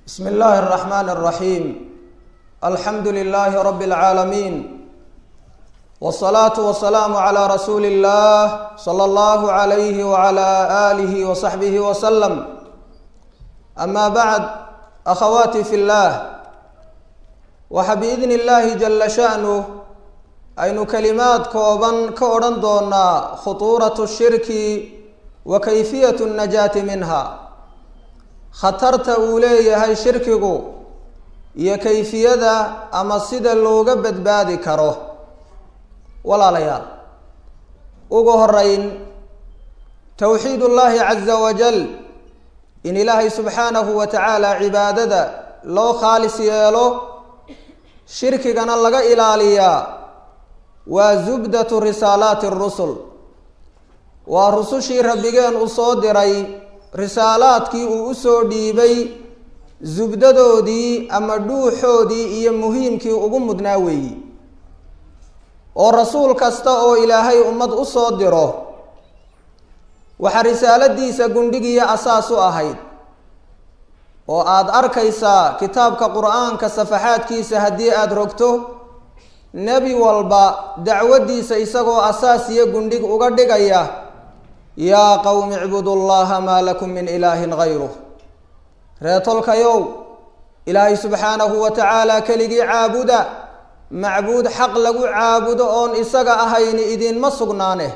بسم الله الرحمن الرحيم الحمد لله رب العالمين والصلاة والسلام على رسول الله صلى الله عليه وعلى آله وصحبه وسلم أما بعد أخواتي في الله waxa biidni illaahi jalla sha'nuh aynu kalimaad kooban ka odhan doonaa khutuuratu shirki wa kayfiyatu najaati minha khatarta uu leeyahay shirkigu iyo kayfiyada ama sida looga badbaadi karo walaalayaal ugu horeyn towxiid ullaahi caza wajal in ilaahay subxaanahu wa tacaala cibaadada loo khaalis yeelo shirkigana laga ilaaliyaa waa zubdatu risaalaati rusul waa rusushii rabbigeen u soo diray risaalaadkii uu usoo dhiibay zubdadoodii ama dhuuxoodii iyo muhiimkii ugu mudnaa weeyi oo rasuul kasta oo ilaahay ummad u soo diro waxaa risaaladiisa gundhigiiyo asaas u ahayd oo aada arkaysaa kitaabka qur-aanka safaxaadkiisa haddii aada rogto nebi walba dacwaddiisa isagoo asaas iyo gundhig uga dhigaya yaa qowmi icbudu llaha maa lakum min ilaahin hayruh reetolkayow ilaahay subxaanahu wa tacaala keligii caabuda macbuud xaq lagu caabudo oon isaga ahayni idinma sugnaane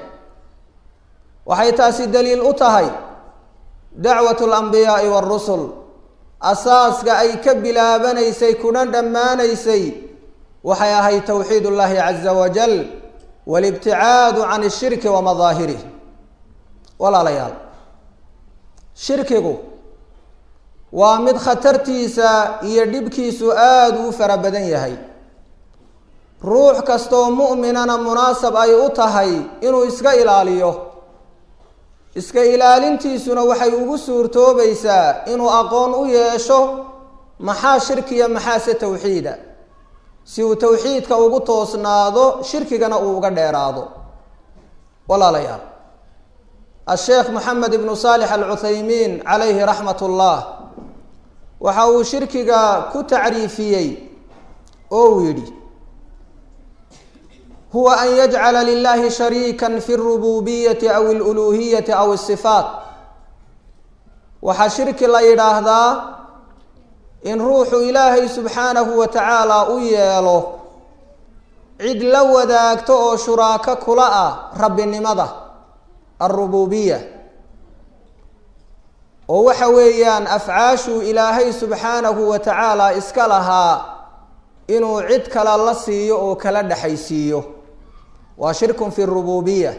waxay taasi daliil u tahay dacwatu alambiyaai waarusul asaaska ay ka bilaabanaysay kuna dhammaanaysay waxay ahayd towxiid ullaahi caza wajal walibticaadu can ishirki wa madaahirih walaalayaal shirkigu waa mid khatartiisa iyo dhibkiisu aada u fara badan yahay ruux kastoo mu'minana munaasab ay u tahay inuu iska ilaaliyo iska ilaalintiisuna waxay ugu suurtoobaysaa inuu aqoon u yeesho maxaa shirkiya maxaase towxiida si uu towxiidka ugu toosnaado shirkigana uu uga dheeraado walaalayaal asheekh moxamed ibnu saalix alcuthaymiin calayhi raxmat ullah waxa uu shirkiga ku tacriifiyey oo uu yidhi huwa an yajcala lilahi shariikan fi lrububiyati aw aluluhiyati aw asifaat waxaa shirki la yidhaahdaa in ruuxu ilaahay subxaanahu wa tacaala u yeelo cid la wadaagto oo shuraako kula ah rabbinimada alrububiya oo waxa weeyaan afcaashuu ilaahay subxaanahu wa tacaala iska lahaa inuu cid kale la siiyo oo kala dhexaysiiyo waa shirkun fi rububiya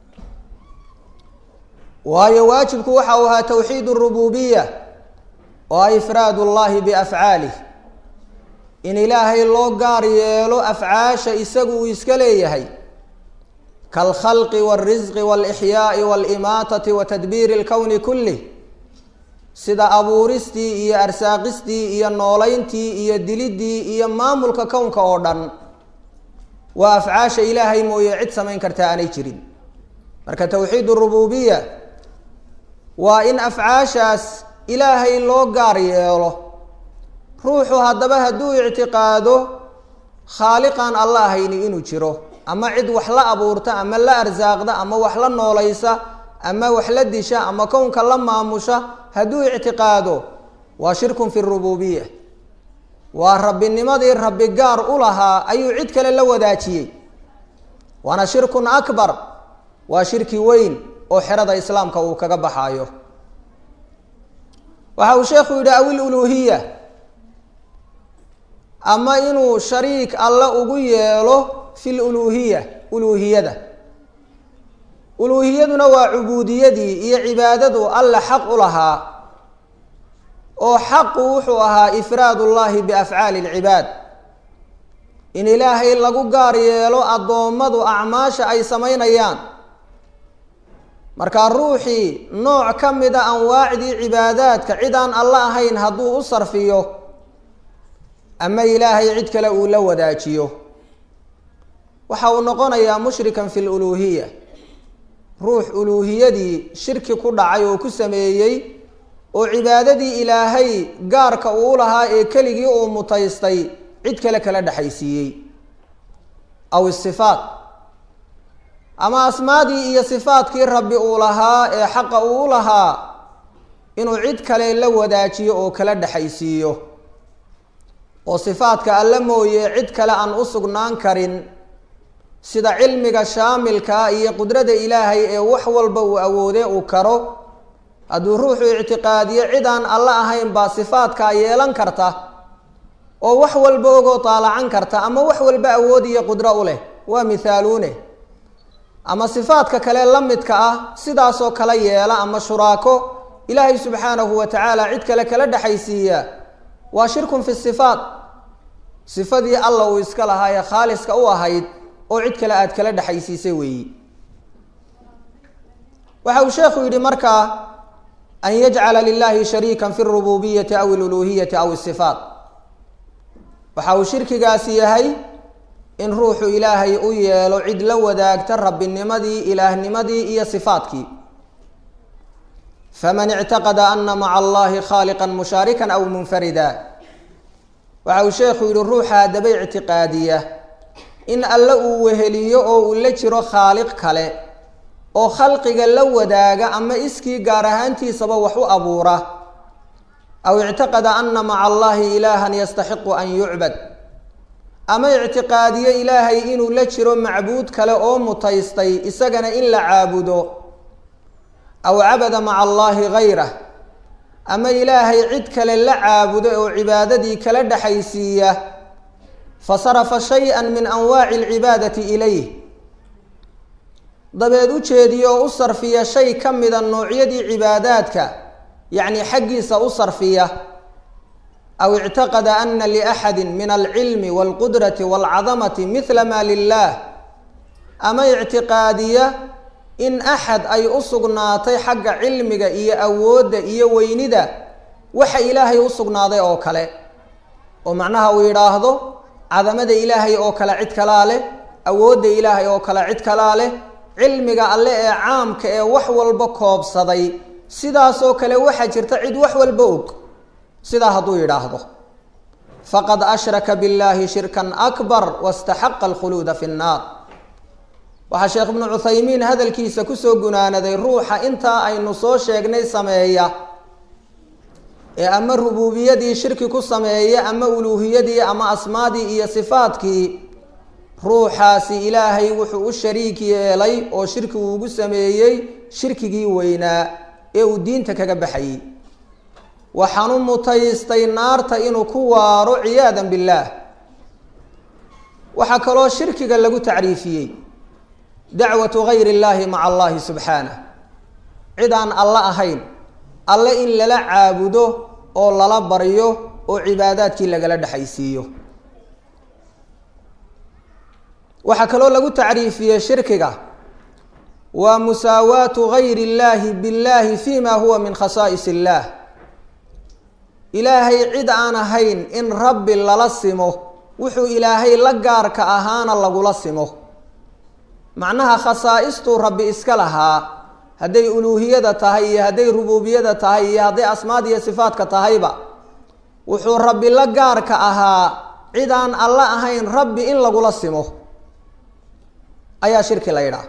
waayo waajibku waxa uu ahaa towxiid rububiya oo ifraad ullahi biafcaalih in ilaahay loo gaar yeelo afcaasha isagu uu iska leeyahay kaalkhalqi wاlrisqi wاlixyaai wاlimaatati wa tadbiiri اlkowni kulih sida abuuristii iyo arsaaqistii iyo noolayntii iyo dilidii iyo maamulka kownka oo dhan waa afcaasha ilaahay mooye cid samayn kartaa aanay jirin marka towxiid rububiya waa in afcaashaas ilaahay loo gaar yeelo ruuxu haddaba hadduu ictiqaado khaaliqan alla ahayni inuu jiro ama cid wax la abuurta ama la arsaaqda ama wax la noolaysa ama wax la disha ama kownka la maamusha hadduu ictiqaado waa shirkun fi rububiya waa rabbinimadii rabbi gaar u lahaa ayuu cid kale la wadaajiyey waana shirkun akbar waa shirki weyn oo xerada islaamka uu kaga baxaayo waxa uu sheekhu yidhi awil uluhiya ama inuu shariik alle ugu yeelo fi luluhiya uluhiyada uluuhiyaduna waa cubuudiyadii iyo cibaadadu alle xaq u lahaa oo xaqu wuxuu ahaa ifraad ullahi biafcaali lcibaad in ilaahay lagu gaar yeelo addoommadu acmaasha ay samaynayaan markaa ruuxii nooc ka mida anwaacdii cibaadaadka cid aan alla ahayn hadduu u sarfiyo ama ilaahay cid kale uu la wadaajiyo waxa uu noqonayaa mushrikan fi luluhiya ruux uluuhiyadii shirki ku dhacay oo ku sameeyey oo cibaadadii ilaahay gaarka uu lahaa ee keligii uu mutaystay cid kale kala dhexaysiiyey aw isifaat ama asmaadii iyo sifaadkii rabbi uu lahaa ee xaqa uu lahaa inuu cid kale la wadaajiyo oo kala dhexaysiiyo oo sifaadka alle mooye cid kale aan u sugnaan karin sida cilmiga shaamilkaa iyo qudrada ilaahay ee wax walba uu awoode uu karo hadduu ruuxu ictiqaadiyo cid aan alle ahayn baa sifaadkaa yeelan karta oo wax walba ogoo taalacan karta ama wax walba awood iyo qudro u leh waa mithaaluune ama sifaadka kale la midka ah sidaasoo kale yeela ama shuraako ilaahay subxaanahu wa tacaala cid kale kala dhexaysiiya waa shirkun fi sifaat sifadii alla uu iska lahaa ee khaaliska u ahayd oo cid kale aada kala dhexaysiisay weeyi waxa uu sheekhu yidhi markaa an yajcala lilahi shariikan fi lrububiyati aw iluluhiyati aw isifaat waxa uu shirkigaasi yahay in ruuxu ilaahay u yeelo cid la wadaagta rabbinimadii ilaahnimadii iyo sifaadkii faman ictaqada ana maca allahi khaaliqan mushaarikan aw munfarida waxa uu sheekhu yihi ruuxa haddaba ictiqaadiya in alle uu weheliyo oo uu la jiro khaaliq kale oo khalqiga la wadaaga ama iskii gaar ahaantiisaba wax u abuura aw ictaqada ana maca allahi ilaahan yastaxiqu an yucbad ama ictiqaadiyo ilaahay inuu la jiro macbuud kale oo mutaystay isagana in la caabudo aw cabada maca allahi gayrah ama ilaahay cid kale la caabudo oo cibaadadii kala dhexaysiiya fasarafa shay-an min anwaaci alcibaadati ilayh dabeed u jeediyo oo u sarfiya shay ka mida noocyadii cibaadaadka yacni xaggiisa u sarfiya aw ictaqada ana liaxadi min alcilmi walqudrati walcadamati mithla ma lilah ama ictiqaadiya in axad ay u sugnaatay xagga cilmiga iyo awoodda iyo weynida waxa ilaahay u sugnaaday oo kale oo macnaha uu yidhaahdo cadamada ilaahay oo kale cid kalaa leh awoodda ilaahay oo kale cid kalaa leh cilmiga alle ee caamka ee wax walba koobsaday sidaasoo kale waxaa jirta cid wax walba og sidaa hadduu yidhaahdo faqad ashraka billahi shirkan akbar wastaxaqa alkhuluuda fi nnaar waxaa sheekh ibnu cuthaymiin hadalkiisa kusoo gunaanaday ruuxa intaa aynu soo sheegnay sameeya ee ama rubuubiyadii shirki ku sameeya ama uluuhiyadii ama asmaadii iyo sifaadkii ruuxaasi ilaahay wuxuu u shariik yeelay oo shirki uu ugu sameeyey shirkigii weynaa ee uu diinta kaga baxayey waxaanu mutaystay naarta inuu ku waaro ciyaadan billaah waxaa kaloo shirkiga lagu tacriifiyey dacwatu gayr illaahi maca allahi subxaanah cid aan alle ahayn alle in lala caabudo oo lala baryo oo cibaadaadkii lagala dhexaysiiyo waxaa kaloo lagu tacriifiyey shirkiga waa musaawaatu gayri illaahi billahi fi ma huwa min khasaa'is illaah ilaahay cid aan ahayn in rabbi lala simo wuxuu ilaahay la gaarka ahaana lagula simo macnaha khasaa'istuu rabbi iska lahaa hadday uluuhiyada tahay iyo hadday rubuubiyada tahay iyo hadday asmaad iyo sifaadka tahayba wuxuu rabbi la gaarka ahaa cid aan alle ahayn rabbi in lagula simo ayaa shirki la yidhaah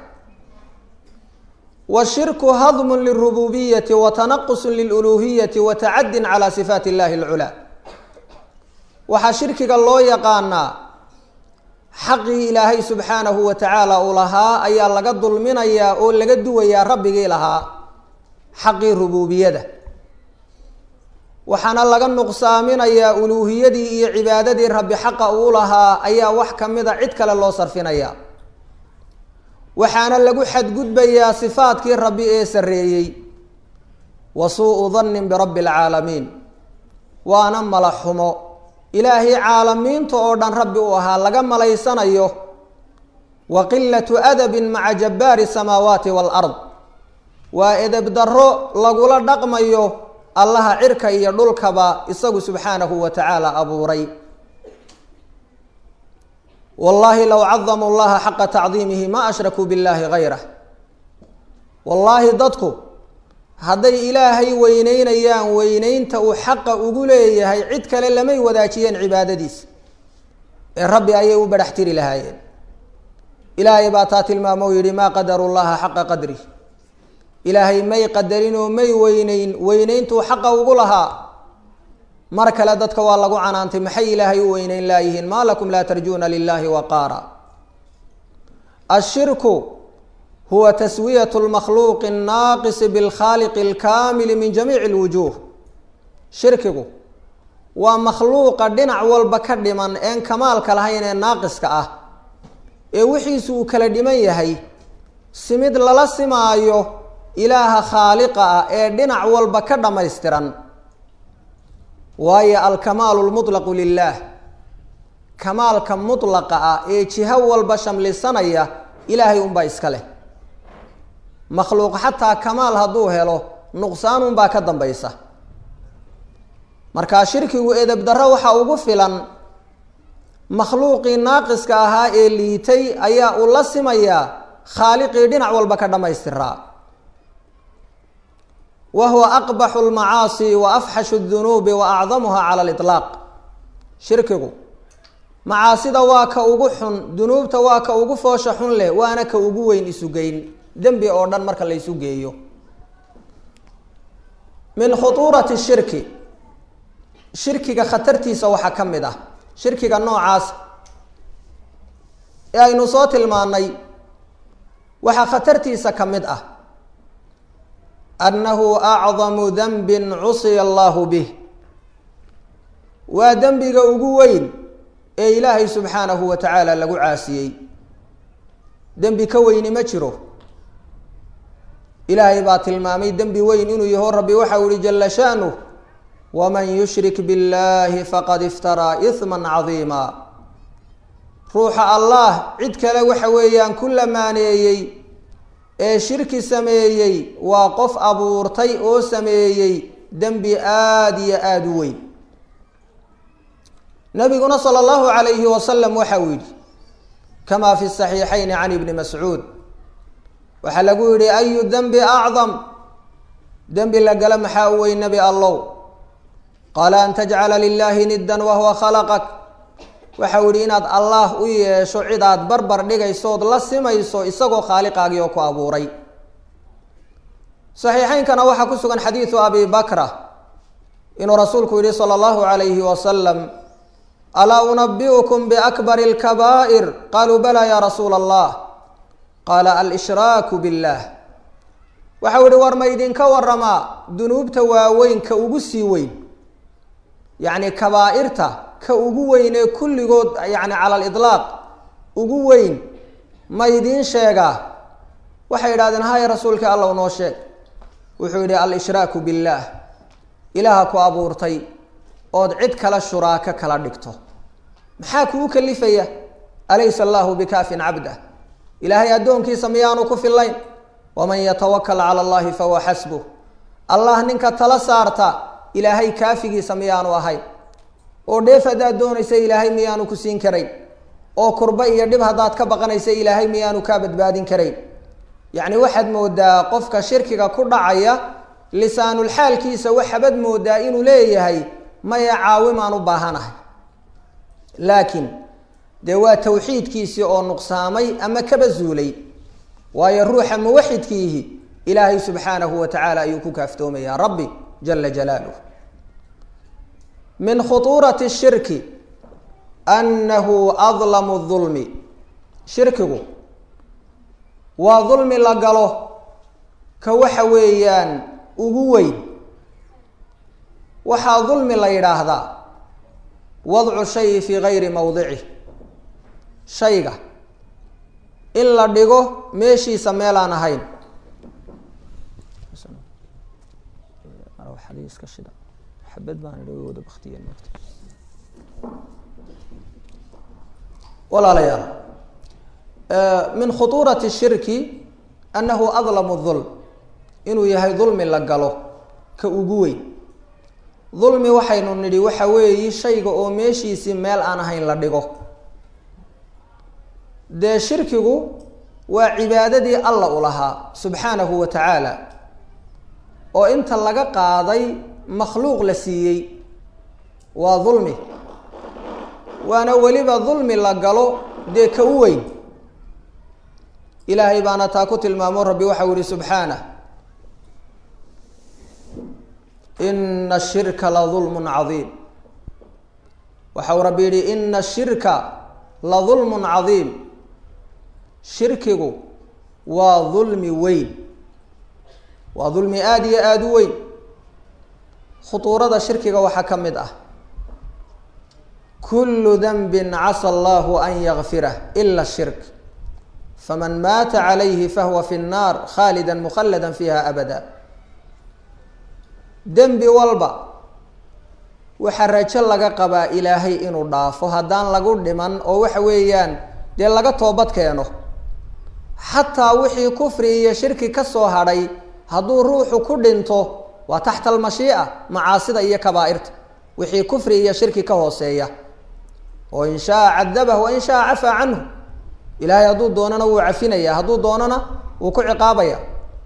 washirku hadmun lilrububiyati wa tanaqusun liluluuhiyati wa tacadin calaa sifaati illahi alculaa waxaa shirkiga loo yaqaanaa xaqii ilaahay subxaanahu wa tacaala uu lahaa ayaa laga dulminayaa oo laga duwayaa rabbigii lahaa xaqii rubuubiyada waxaana laga nuqsaaminayaa uluuhiyadii iyo cibaadadii rabbi xaqa uu lahaa ayaa wax ka mida cid kale loo sarfinaya waxaana lagu xadgudbayaa sifaadkii rabbi ee sarreeyey wa suu-u dannin birabbi alcaalamiin waana mala xumo ilaahay caalamiinta oo dhan rabbi u ahaa laga malaysanayo wa qilatu adabin maca jabbaari samaawaati waalard waa edeb darro lagula dhaqmayo allaha cirka iyo dhulkaba isagu subxaanahu wa tacaala abuuray wallaahi low cadamuu llaha xaqa tacdiimihi ma ashrakuu billahi gayrah wallaahi dadku hadday ilaahay weyneynayaan weyneynta uu xaqa ugu leeyahay cid kale lamay wadaajiyeen cibaadadiisa ee rabbi ayay u badhax tiri lahaayeen ilaahay baa taa tilmaamo u yidhi maa qadaru llaha xaqa qadri ilaahay may qadarin oo may weyneyn weyneyntuu xaqa ugu lahaa mar kale dadka waa lagu canaantay maxay ilaahay u weyneyn laayihiin maa lakum laa tarjuuna lilahi waqaara ashirku huwa taswiyat lmakhluuqi annaaqisi bilkhaaliqi alkaamili min jamiici lwujuuh shirkigu waa makhluuqa dhinac walba ka dhiman een kamaalka lahayn ee naaqiska ah ee wixiisu uu kala dhiman yahay simid lala simaayo ilaaha khaaliqa ah ee dhinac walba ka dhammaystiran waayo alkamaalu lmutlaqu lilaah kamaalka mutlaqa ah ee jiho walba shamlisanaya ilaahay unbaa iska leh makhluuq xataa kamaal hadduu helo nuqsaan unbaa ka dambaysa markaa shirkigu edeb darro waxaa ugu filan makhluuqii naaqiska ahaa ee liitay ayaa uu la simayaa khaaliqii dhinac walba ka dhammaystiraa wa huwa aqbaxu lmacaasi wa afxashu dunuubi wa acdamuha cala aliطlaaq shirkigu macaasida waa ka ugu xun dunuubta waa ka ugu foosha xun leh waana ka ugu weyn isugeyn dembi oo dhan marka la isu geeyo min khutuurati shirki shirkiga khatartiisa waxaa ka mid ah shirkiga noocaas ee aynu soo tilmaannay waxaa khatartiisa ka mid ah annahu acdamu danbin cusiya allahu bih waa dembiga ugu weyn ee ilaahay subxaanahu wa tacaala lagu caasiyey dembi ka weyni ma jiro ilaahay baa tilmaamay dembi weyn inuu yaho rabbi waxau ihi jala sha'nuh waman yushrik biاllahi faqad iftaraa ihma cadiima ruuxa allah cid kale waxa weeyaan ku lamaaneeyey ee shirki sameeyey waa qof abuurtay oo sameeyey dembi aada iyo aada u weyn nabiguna sala allahu calayhi wasalam waxa uu yidhi kamaa fi saxiixayni can ibni mascuud waxaa lagu yidhi ayu dembi acdam dembi la gala maxaa u weyn nebi allow qaala an tajcala lilaahi niddan wahuwa khalaqak waxau yihi inaad allaah u yeesho cidaad barbar dhigaysood la simayso isagoo khaaliqaagii oo ku abuuray saxiixeynkana waxaa ku sugan xadiidu abi bakra inuu rasuulku yihi sala allahu calayhi wasalam alaa unabi'ukum biakbari alkabaa'ir qaluu bala ya rasuula allah qaala alshraaku billah waxau yihi war ma idinka waramaa dunuubta waaweynka ugu sii weyn yacni kabaa'irta ka ugu weyn ee kulligood yacni cala aliطlaaq ugu weyn ma idiin sheegaa waxay yidhahdeen haya rasuulka allow noo sheeg wuxuu yidhi al-ishraaku billaah ilaaha ku abuurtay ood cid kale shuraako kala dhigto maxaa kuu kalifaya alaysa allahu bikaafin cabdah ilaahay addoonkiisa miyaanu ku fillayn waman yatawakal cala allahi fahuwa xasbuh allah ninka tala saarta ilaahay kaafigiisa miyaanu ahayn oo dheef haddaad doonaysa ilaahay miyaanu ku siin karayn oo kurba iyo dhib haddaad ka baqanaysa ilaahay miyaanu kaa badbaadin karayn yacni waxaad moodaa qofka shirkiga ku dhacaya lisaanulxaalkiisa waxaabad moodaa inuu leeyahay maya caawimaan u baahanahay laakiin dee waa tawxiidkiisii oo nuqsaamay ama kaba zuulay waayo ruuxa muwaxidkiihi ilaahay subxaanahu wa tacaala ayuu ku kaaftoomayaa rabbi jala jalaaluh min khutuurati shirki annahu adlamu dulmi shirkigu waa dulmi la galo ka waxa weeyaan ugu weyn waxaa dulmi la yidhaahdaa wadcu shayi fii gayri mawdicih shayga in la dhigo meeshiisa meelaan ahayn walaalayaal min khutuurati shirki annahu adlamu dulm inuu yahay dulmi la galo ka ugu weyn dulmi waxaynu nidhi waxa weeyi shayga oo meeshiisii meel aan ahayn la dhigo dee shirkigu waa cibaadadii alla u lahaa subxaanahu wa tacaala oo inta laga qaaday makhluuq la siiyey waa dulmi waana weliba dulmi la galo dee ka u weyn ilaahay baana taa ku tilmaamo rabbi waxau yihi subxaanah ina ashirka la dulmun cadiim waxau rabbi yihi ina ashirka la dulmun cadiim shirkigu waa dulmi weyn waa dulmi aada iyo aada u weyn khutuurada shirkiga waxaa ka mid ah kulu danbin casa allahu an yakfirah ila shirk faman maata calayhi fahuwa fi nnaar khaalida mukhalada fiiha abada dembi walba waxaa rajo laga qabaa ilaahay inuu dhaafo haddaan lagu dhiman oo waxa weeyaan dee laga toobad keeno xataa wixii kufri iyo shirki ka soo hadhay hadduu ruuxu ku dhinto waa taxta almashii'a macaasida iyo kabaa'irta wixii kufri iyo shirki ka hooseeya oo in shaa cadabah wa in shaa cafaa canhu ilaahay hadduu doonana wuu cafinaya hadduu doonana wuu ku ciqaabaya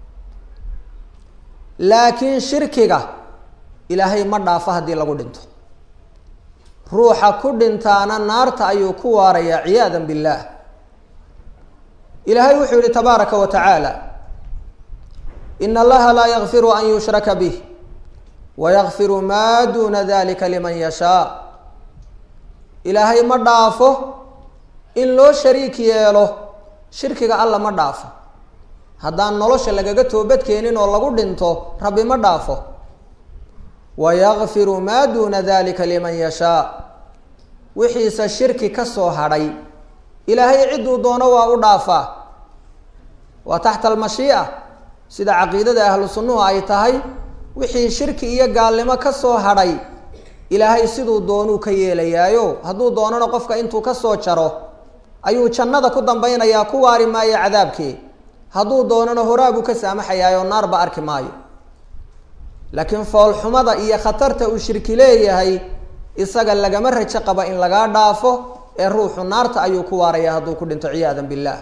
laakiin shirkiga ilaahay ma dhaafo haddii lagu dhinto ruuxa ku dhintaana naarta ayuu ku waarayaa ciyaada billaah ilaahay wuxuu yihi tabaaraka wa tacaala ina allaha laa yakfiru an yushraka bih wayakfiru maa duuna dalika liman yashaa ilaahay ma dhaafo in loo shariik yeelo shirkiga alla ma dhaafo haddaan nolosha lagaga toobadkeenin oo lagu dhinto rabbi ma dhaafo wayakfiru maa duuna dalika liman yashaa wixiise shirki ka soo hadhay ilaahay cidduu doono waa u dhaafaa waa taxta almashii'a sida caqiidada ahlu sunnuhu ay tahay wixii shirki iyo gaalnimo ka soo hadhay ilaahay siduu doonuu ka yeelayaayo hadduu doonana qofka intuu ka soo jaro ayuu jannada ku dambaynayaa ku waari maayo cadaabkii hadduu doonana horaabuu ka saamaxayaayoo naarba arki maayo laakiin foolxumada iyo khatarta uu shirki leeyahay isaga lagama rajo qaba in lagaa dhaafo ee ruuxu naarta ayuu ku waaraya hadduu ku dhinto ciyaadan billaah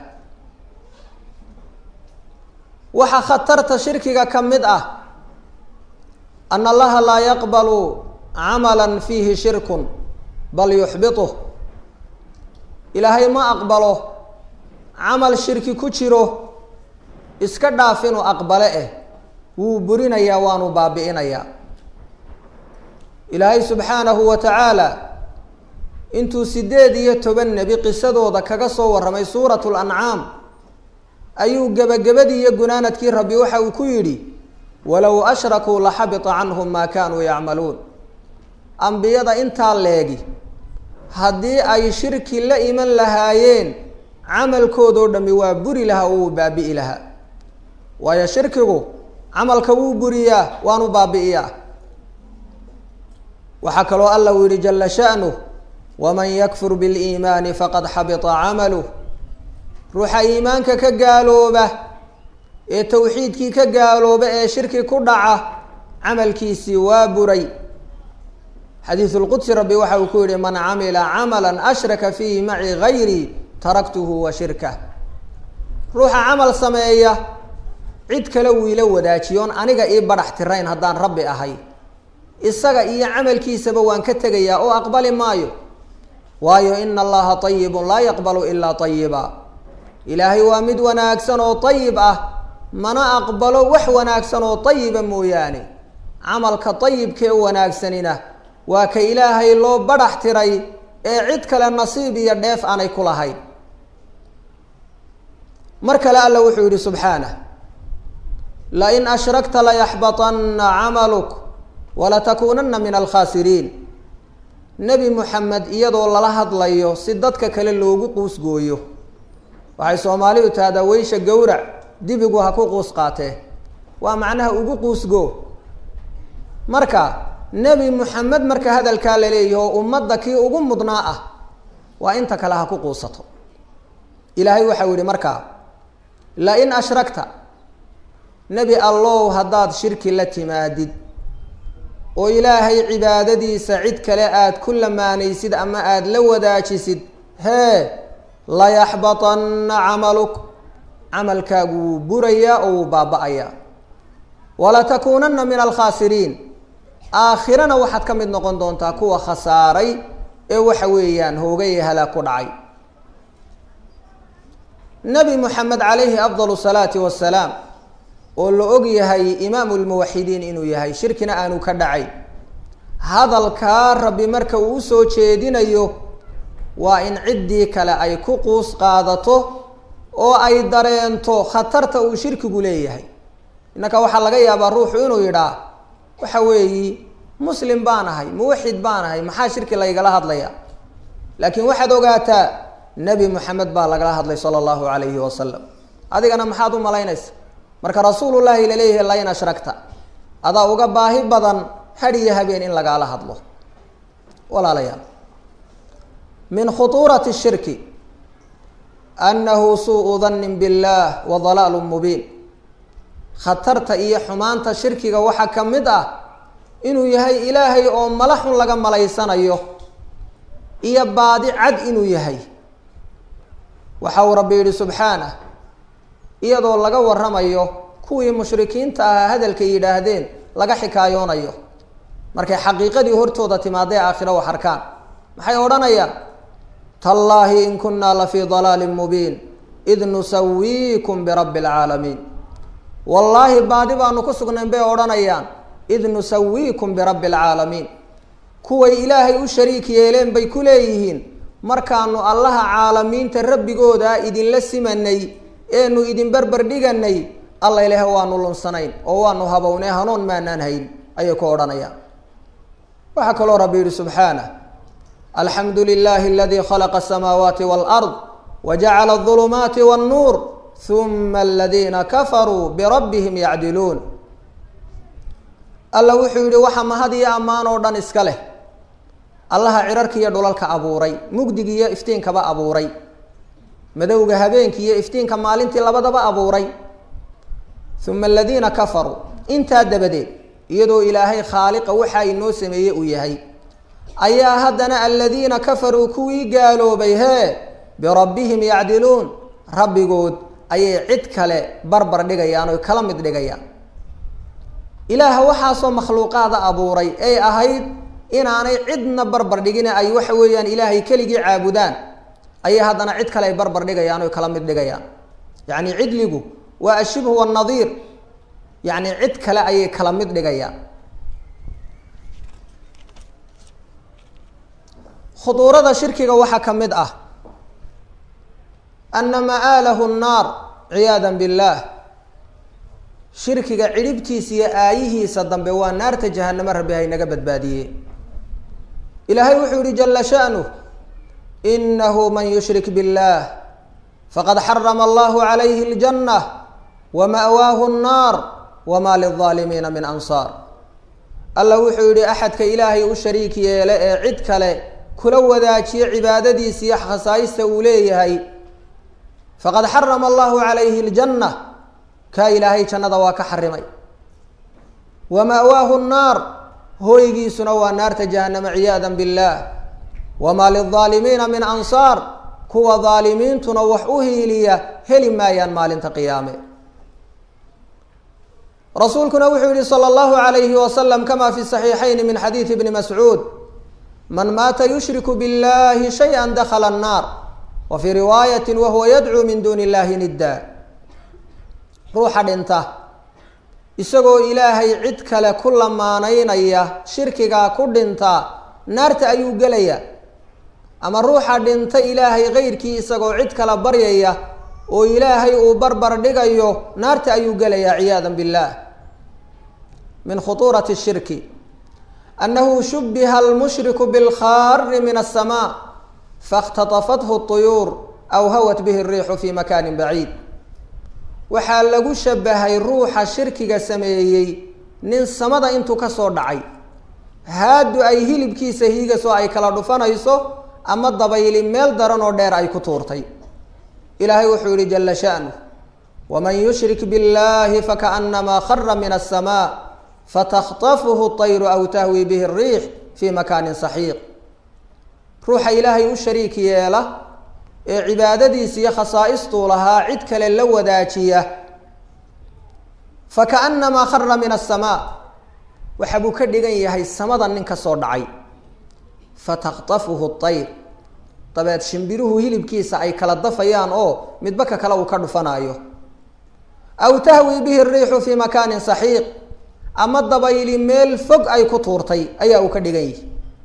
waxaa khatarta shirkiga ka mid ah ana allaha laa yaqbalu camala fiihi shirkun bal yuxbituh ilaahay ma aqbalo camal shirki ku jiro iska dhaaf inuu aqbale eh wuu burinayaa waanu baabi'inayaa ilaahay subxaanahu wa tacaala intuu sideed iyo toban nebi qisadooda kaga soo warramay suuratu lancaam ayuu gebagabadii iyo gunaanadkii rabbi waxa uu ku yidhi walow ashrakuu laxabita canhum maa kaanuu yacmaluun ambiyada intaa leegi haddii ay shirki la iman lahaayeen camalkoodoo dhammi waa buri lahaa oo wuu baabi'i lahaa waayo shirkigu camalka wuu buriyaa waanu baabi'iyaa waxaa kaloo alla uu yihi jala sha'nuh waman yakfur biliimaani faqad xabita camaluh ruuxa iimaanka ka gaalooba ee tawxiidkii ka gaalooba ee shirki ku dhaca camalkiisii waa buray xadiisu lqudsi rabbi waxa uu ku yihi man camila camala ashraka fiihi maci gayrii taraktuhu wa shirkah ruuxa camal sameeya cid kale wuu ila wadaajiyoon aniga ii badhax tirayn haddaan rabbi ahay isaga iyo camalkiisaba waan ka tegayaa oo aqbali maayo waayo ina allaha ayibun laa yaqbalu ilaa ayiba ilaahay waa mid wanaagsan oo ayib ah mana aqbalo wax wanaagsan oo ayiba mooyaane camalka ayibkee wanaagsanina waa ka ilaahay loo badhax tiray ee cid kale nasiib iyo dheef aanay ku lahayn mar kale alla wuxuu yihi subxaanah lain ashrakta layaxbaطana camaluk walatakuunana min alkhaasiriin nebi moxamed iyadoo lala hadlayo si dadka kale loogu quusgooyo waxay soomaalidu tahdaa weysha gowrac dibigu ha ku quus qaatee waa macnaha ugu quusgo marka nebi moxamed marka hadalkaa la leeyahi oo ummadda kii ugu mudnaa ah waa inta kale ha ku quusato ilaahay waxau yihi markaa lain ashrakta nebi allow haddaad shirki la timaadid oo ilaahay cibaadadiisa cid kale aada ku lamaanaysid ama aada la wadaajisid hee layaxbatanna camaluk camalkaagu wuu burayaa oo wuu baaba-ayaa walatakuunanna min alkhaasiriin aakhirana waxaad ka mid noqon doontaa kuwa khasaaray ee waxa weeyaan hoogay ee halaag ku dhacay nebi moxamed calayhi afdal salaati wasalaam oo la og yahay imaamu lmuwaxidiin inuu yahay shirkina aanu ka dhacay hadalkaa rabbi marka uu usoo jeedinayo waa in ciddii kale ay ku quus qaadato oo ay dareento khatarta uu shirkigu leeyahay innaka waxaa laga yaabaa ruuxu inuu yidhaah waxa weeyi muslim baan ahay muwaxid baan ahay maxaa shirki laygala hadlaya laakiin waxaad ogaataa nebi moxamed baa lagala hadlay sala allahu calayhi wasalam adigana maxaad u malaynaysa marka rasuulullaahi laleeyahay lain ashragta adaa uga baahi badan hadh iyo habeen in lagaala hadlo walaalayaal min khutuurati shirki annahu suu dannin billaah wa dalaalu mubiin khatarta iyo xumaanta shirkiga waxaa ka mid ah inuu yahay ilaahay oo mala xun laga malaysanayo iyo baadi cad inuu yahay waxa uu rabbi yidhi subxaanah iyadoo laga waramayo kuwii mushrikiinta ahaa hadalkay yidhaahdeen laga xikaayoonayo markay xaqiiqadii hortooda timaadee aakhiro wax arkaan maxay odhanayaan tallaahi in kunaa la fii dalaalin mubiin id nusawiikum birabbi alcaalamiin wallaahi baadi baanu ku sugnayn bay odhanayaan id nusawiikum birabbi alcaalamiin kuway ilaahay u shariik yeeleen bay ku leeyihiin markaanu allaha caalamiinta rabbigooda idinla simanay eenu idin berber dhiganay alla ilaah waanu lunsanayn oo waanu habownay hanuun maanaan hayn ayay ku odhanayaan waxaa kaloo rabbi yihi subxaanah alxamdu lilahi aladii khalaqa asamaawaati waalard wajacala adulumaati wannuur huma aladiina kafaruu birabbihim yacdiluun alla wuxuu yihi waxa mahad iyo ammaan oo dhan iska leh allaha cirarka iyo dhulalka abuuray mugdiga iyo iftiinkaba abuuray madowga habeenkii iyo iftiinka maalintii labadaba abuuray uma aladiina kafaruu intaa dabadeed iyadoo ilaahay khaaliqa waxa inoo sameeye uu yahay ayaa haddana aladiina kafaruu kuwii gaaloobay hee birabbihim yacdiluun rabbigood ayay cid kale barbar dhigayaan oy kala mid dhigayaan ilaaha waxaasoo makhluuqaada abuuray ay ahayd inaanay cidna barbar dhigin ay waxa weeyaan ilaahay keligii caabudaan ayay haddana cid kale ay barbar dhigayaan oy kala mid dhigayaan yacni cidligu waa ashibhu wanadiir yacni cid kale ayay kala mid dhigayaan khuduurada shirkiga waxaa ka mid ah ana ma'aalahu nnaar ciyaada billaah shirkiga cidhibtiisa iyo aayihiisa dambe waa naarta jahanamo rabbi haynaga badbaadiye ilaahay wuxuu yihi jala sha'nuh inahu man yushrik biاllah faqad xarama allahu calayhi اljanة wama'waahu الnaar wma lلظaalimiina min ansaar alla wuxuu yihi axadka ilaahay u shariik yeele ee cid kale kula wadaajiye cibaadadiisa iyo khasaayista uu leeyahay faqad xarama allahu calayhi اljanة kaa ilaahay jannada waa ka xarimay wa ma'waahu nnaar hooygiisuna waa naarta jahanama ciyaada biاllah wamaa lilظaalimiina min ansaar kuwa daalimiintuna wax u hiiliya heli maayaan maalinta qiyaame rasuulkuna wuxuu yihi salى اllahu عalayhi wasalam kama fi صaxiixayn min xadiidi bni mascuud man maata yushriku biاllahi shayئa dakla الnaar wa fii riwaayati wahuwa yadcuu min duni اllahi nidda ruuxa dhinta isagoo ilaahay cid kale ku lamaanaynaya shirkigaa ku dhinta naarta ayuu gelaya ama ruuxa dhinta ilaahay keyrkii isagoo cid kale baryaya oo ilaahay uu barbar dhigayo naarta ayuu gelaya ciyaada biاllah min khutuurati shirki annahu shubiha almushriku bilkhaari min aلsamaa faاkhtatafathu الطuyuur aw hawat bihi الriixu fi makani baciid waxaa lagu shabahay ruuxa shirkiga sameeyey nin samada intuu ka soo dhacay haadu ay hilibkiisa hiigasoo ay kala dhufanayso ama dabayli meel daran oo dheer ay ku tuurtay ilaahay wuxuu yihi jala sha'nu waman yushrik biاllahi fakaأnamaa khara min الsamaa fatakطafuhu طayru aw tahwi bihi الriix fi makaanin saxiiq ruuxa ilaahay u shariik yeela ee cibaadadiisa iyo khasaaistuu lahaa cid kale la wadaajiya fakaannamaa khara min asamaa waxa buu ka dhigan yahay samada nin ka soo dhacay fataktafuhu ayr dabeed shimbiruhu hilibkiisa ay kala dafayaan oo midba ka kale uu ka dhufanaayo aw tahwi bihi riixu fii makaanin saxiiq ama dabayli meel fog ay ku tuurtay ayaa uu ka dhigan yihi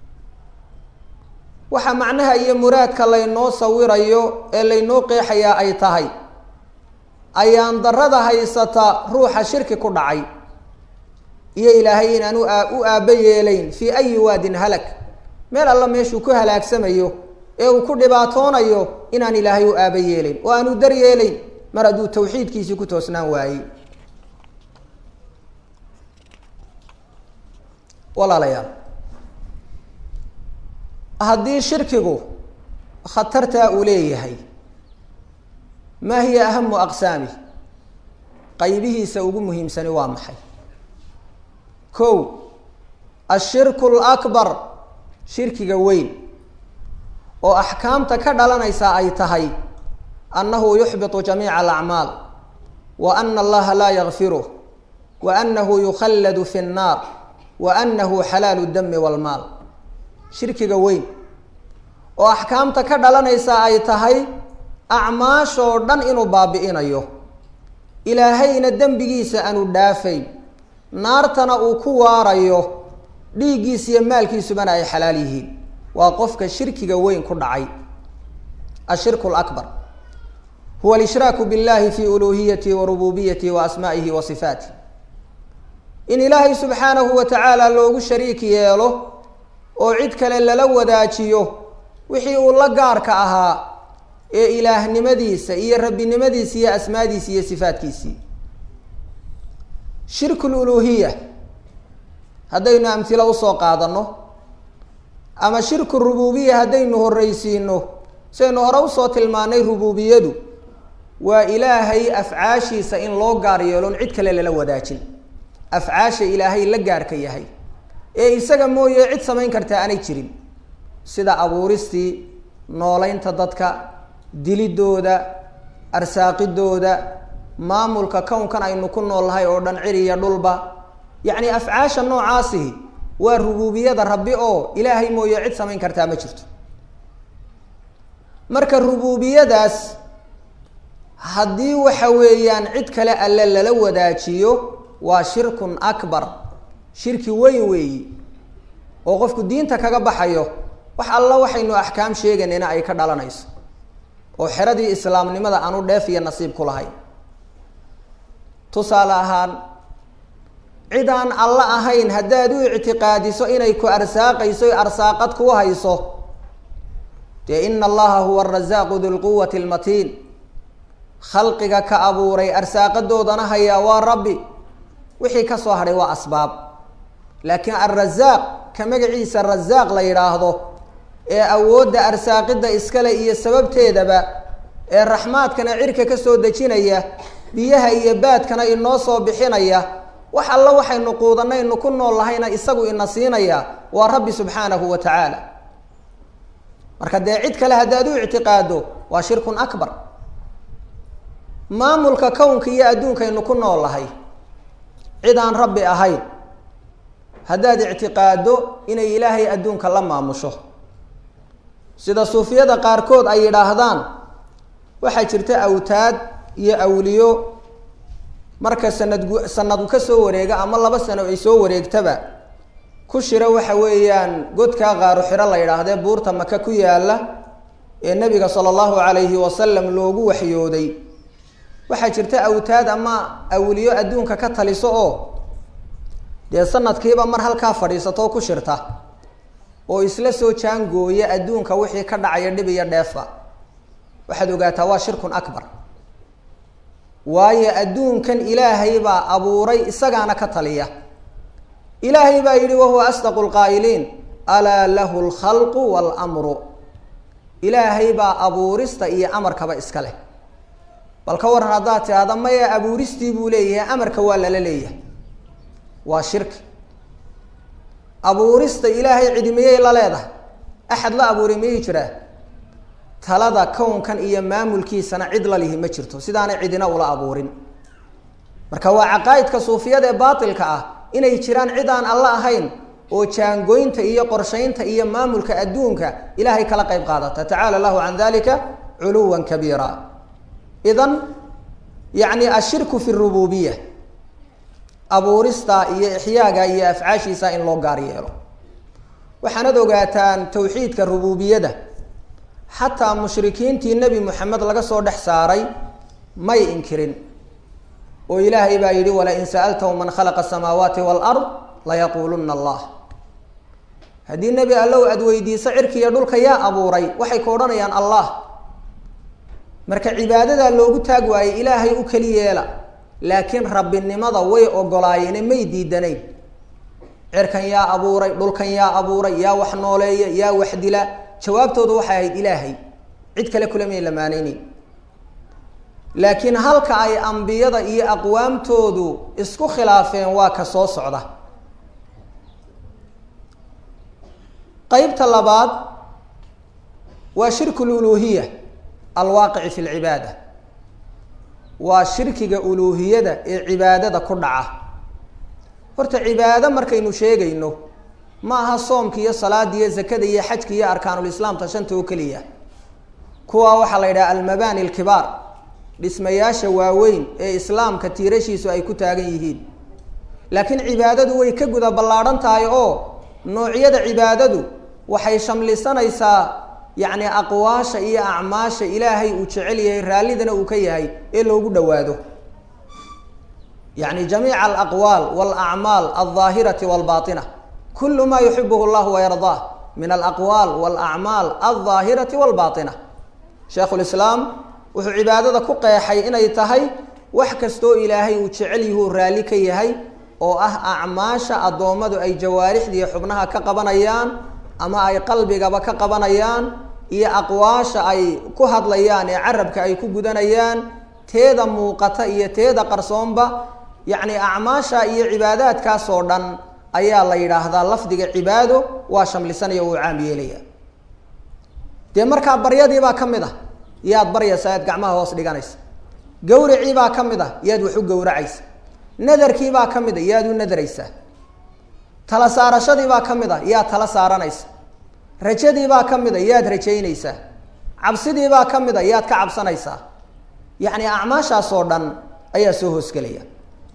waxa macnaha iyo muraadka laynoo sawirayo ee laynoo qeexayaa ay tahay ayaan darada haysata ruuxa shirki ku dhacay iyo ilaahay inaan u aabba yeelayn fii ayi waadin halak meel alla meeshuu ku halaagsamayo ee uu ku dhibaatoonayo inaan ilaahay u aaba yeelayn oo aanu dar yeelayn mar hadduu tawxiidkiisii ku toosnaan waayey walaalayaal haddii shirkigu khatartaa uu leeyahay maa hiya ahamu aqsaami qaybihiisa ugu muhiimsani waa maxay kow ashirku lakbar shirkiga weyn oo axkaamta ka dhalanaysa ay tahay annahu yuxbitu jamiica alacmaal wa ana allaha laa yakfiruh wa annahu yukhalladu fi nnaar wa annahu xalaalu dami walmaal shirkiga weyn oo axkaamta ka dhalanaysa ay tahay acmaashoo dhan inuu baabi'inayo ilaahayna dembigiisa aanu dhaafayn naartana uu ku waarayo dhiiggiisa iyo maalkiisubana ay xalaal yihiin waa qofka shirkiga weyn ku dhacay ashirku lakbar huwa alshraaku billahi fi uluhiyatihi wa rububiyatihi wa asmaa'ihi wa sifaatih in ilaahay subxaanahu wa tacaala loogu shariik yeelo oo cid kale lala wadaajiyo wixii uu la gaarka ahaa ee ilaahnimadiisa iyo rabbinimadiisa iyo asmaadiisa iyo sifaatkiisii shirku luluhiya haddaynu amhilo usoo qaadano ama shirku rububiya haddaynu horreysiino sidaynu hore usoo tilmaanay rububiyadu waa ilaahay afcaashiisa in loo gaar yeelon cid kale lala wadaajin afcaasha ilaahay la gaarka yahay ee isaga mooye cid samayn kartaa aanay jirin sida abuuristii noolaynta dadka dilidooda arsaaqidooda maamulka kownkan aynu ku noolnahay oo dhan ciriya dhulba yacni afcaasha noocaasihi waa rububiyada rabbi oo ilaahay mooye cid samayn kartaa ma jirto marka rububiyadaas haddii waxa weeyaan cid kale alle lala wadaajiyo waa shirkun akbar shirki weyn weeyi oo qofku diinta kaga baxayo wax alla waxaynu axkaam sheeganayna ay ka dhalanayso oo xeradii islaamnimada aanu dheef iyo nasiib ku lahayn tusaale ahaan cid aan alla ahayn haddaad u ictiqaadiso inay ku arsaaqayso arsaaqad kuu hayso dee ina allaha huwa arasaaqu dulquwati almatiin khalqiga ka abuuray arsaaqadoodana hayaa waa rabbi wixii ka soo hadhay waa asbaab laakiin alrasaaq ka magaciisa rasaaq la yidhaahdo ee awoodda arsaaqidda iskale iyo sababteedaba ee raxmaadkana cirka ka soo dejinaya biyaha iyo baadkana inoo soo bixinaya wax alla waxaynu quudanaynu ku nool lahayna isagu ina siinaya waa rabbi subxaanahu wa tacaala marka dee cid kale haddaad u ictiqaado waa shirkun akbar maamulka kownka iyo adduunkaynu ku nool lahay cid aan rabbi ahayn haddaad ictiqaado inay ilaahay adduunka la maamusho sida suufiyada qaarkood ay yidhaahdaan waxaa jirta awtaad iyo awliyo marka sanadgu sanadu ka soo wareega ama laba sano ay soo wareegtaba ku shira waxa weeyaan godkaa qaaru xiro la yidhaahdee buurta maka ku yaala ee nabiga sala allahu calayhi wasalam loogu waxyooday waxaa jirta awtaad ama awliyo adduunka ka taliso oo dee sanadkiiba mar halkaa fadhiisato ku shirta oo isla soo jaangooya adduunka wixii ka dhacaya dhib iyo dheefa waxaad ogaataa waa shirkun akbar waayo adduunkan ilaahay baa abuuray isagaana ka taliya ilaahay baa yidhi wahuwa asdaqu lqaa'iliin alaa lahu lkhalqu waalamru ilaahay baa abuurista iyo amarkaba iska leh bal ka waran haddaad tidhaahda maya abuuristii buu leeyahay amarka waa lala leeyahay waa shirki abuurista ilaahay cidi miyay la leedahay axad la abuuray miyay jiraa talada kownkan iyo maamulkiisana cid la lihi ma jirto sidaanay cidina ula abuurin marka waa caqaa'idka suufiyada ee baatilka ah inay jiraan cid aan alla ahayn oo jaangoynta iyo qorshaynta iyo maamulka adduunka ilaahay kala qayb qaadata tacaala allahu can dalika culuwan kabiira idan yacni ashirku fi rububiya abuurista iyo ixyaaga iyo afcaashiisa in loo gaar yeelo waxaanad ogaataan tawxiidka rububiyada xataa mushrikiintii nebi moxamed laga soo dhex saaray may inkirin oo ilaahay baa yidhi walain sa'altahum man khalaqa asamaawaati waalard layaquuluna allah haddii nebi allow aada weydiiso cirkiiyo dhulka yaa abuuray waxay ka odhanayaan allah marka cibaadadaa loogu taag waayey ilaahay u keli yeela laakiin rabbinimada way ogolaayeene may diidanayn cirkan yaa abuuray dhulkan yaa abuuray yaa wax nooleeya yaa wax dila jawaabtoodu waxay ahayd ilaahay cid kale kula may lamaaneyneyn laakiin halka ay ambiyada iyo aqwaamtoodu isku khilaafeen waa ka soo socda qeybta labaad waa shirku luluuhiya alwaaqici fi lcibaada waa shirkiga uluuhiyada ee cibaadada ku dhaca horta cibaado markaynu sheegayno ma aha soomka iyo salaada iyo zakada iyo xajka iyo arkaanulislaamta shanta oo keliya kuwaa waxaa la yidhaha almabani alkibaar dhismayaasha waaweyn ee islaamka tiirashiisu ay ku taagan yihiin laakiin cibaadadu way ka guda ballaadhan tahay oo noocyada cibaadadu waxay shamlisanaysaa yacni aqwaasha iyo acmaasha ilaahay uu jecel yahay raallidana uu ka yahay ee loogu dhowaado yacni jamiica alaqwaal walacmaal aldaahirati walbaatina kulu ma yuxibuhu llahu wayardaah min alaqwaal walacmaal aldaahirati walbaatina sheikhu lislaam wuxuu cibaadada ku qeexay inay tahay wax kastoo ilaahay uu jecel yahuu raalli ka yahay oo ah acmaasha addoommadu ay jawaarixdiiyo xubnaha ka qabanayaan ama ay qalbigaba ka qabanayaan iyo aqwaasha ay ku hadlayaan ee carabka ay ku gudanayaan teeda muuqata iyo teeda qarsoonba yacni acmaasha iyo cibaadaadkaasoo dhan ayaa la yidhaahdaa lafdiga cibaado waa shamlisanaya uu caam yeelaya dee markaa baryadiibaa ka mid ah yaad baryaysa yaad gacmaha hoos dhiganaysa gawriciibaa ka mid ah yaad wax u gowracaysa nadarkiibaa ka mid a yaad u nadaraysaa tala saarashadiibaa ka mid a yaad tala saaranaysa rajadiibaa ka mid a yaad rajaynaysaa cabsidiibaa ka mid a yaad ka cabsanaysaa yacni acmaashaasoo dhan ayaa soo hoosgelaya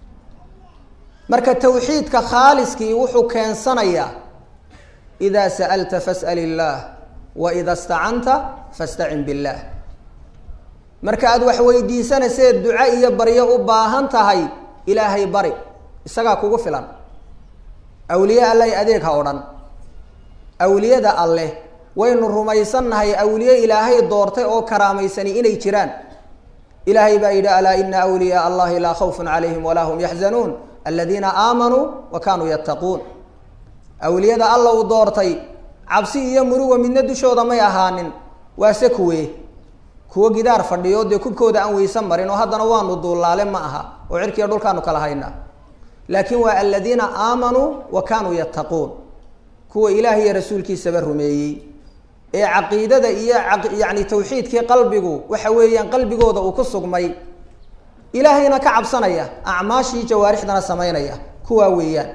marka tawxiidka khaaliskii wuxuu keensanayaa idaa sa'alta fas'al illaah wa ida stacanta fastacin billaah marka aada wax weydiisanayseed duco iyo baryo u baahan tahay ilaahay bari isagaa kugu filan awliye alleh adeeg ha odhan awliyada alleh waynu rumaysannahay awliye ilaahay doortay oo karaamaysani inay jiraan ilaahay baa yidhi alaa ina awliyaa allahi laa khawfun calayhim walaa hum yaxzanuun aladiina aamanuu wa kaanuu yattaquun awliyada alla uu doortay cabsi iyo muruga midna dushooda may ahaanin waase kuwee kuwo gidaar fadhiyo dee kubkooda aan weysan marin oo haddana waanu duullaale ma aha oo cirkiiyo dhulkaanu kala haynaa laakiin waa aladiina aamanuu wa kaanuu yattaquun kuwa ilaah iyo rasuulkiisaba rumeeyey ee caqiidada iyo yacni tawxiidkii qalbigu waxa weeyaan qalbigooda uu ku sugmay ilaahayna ka cabsanaya acmaashii jawaarixdana samaynaya kuwaa weeyaan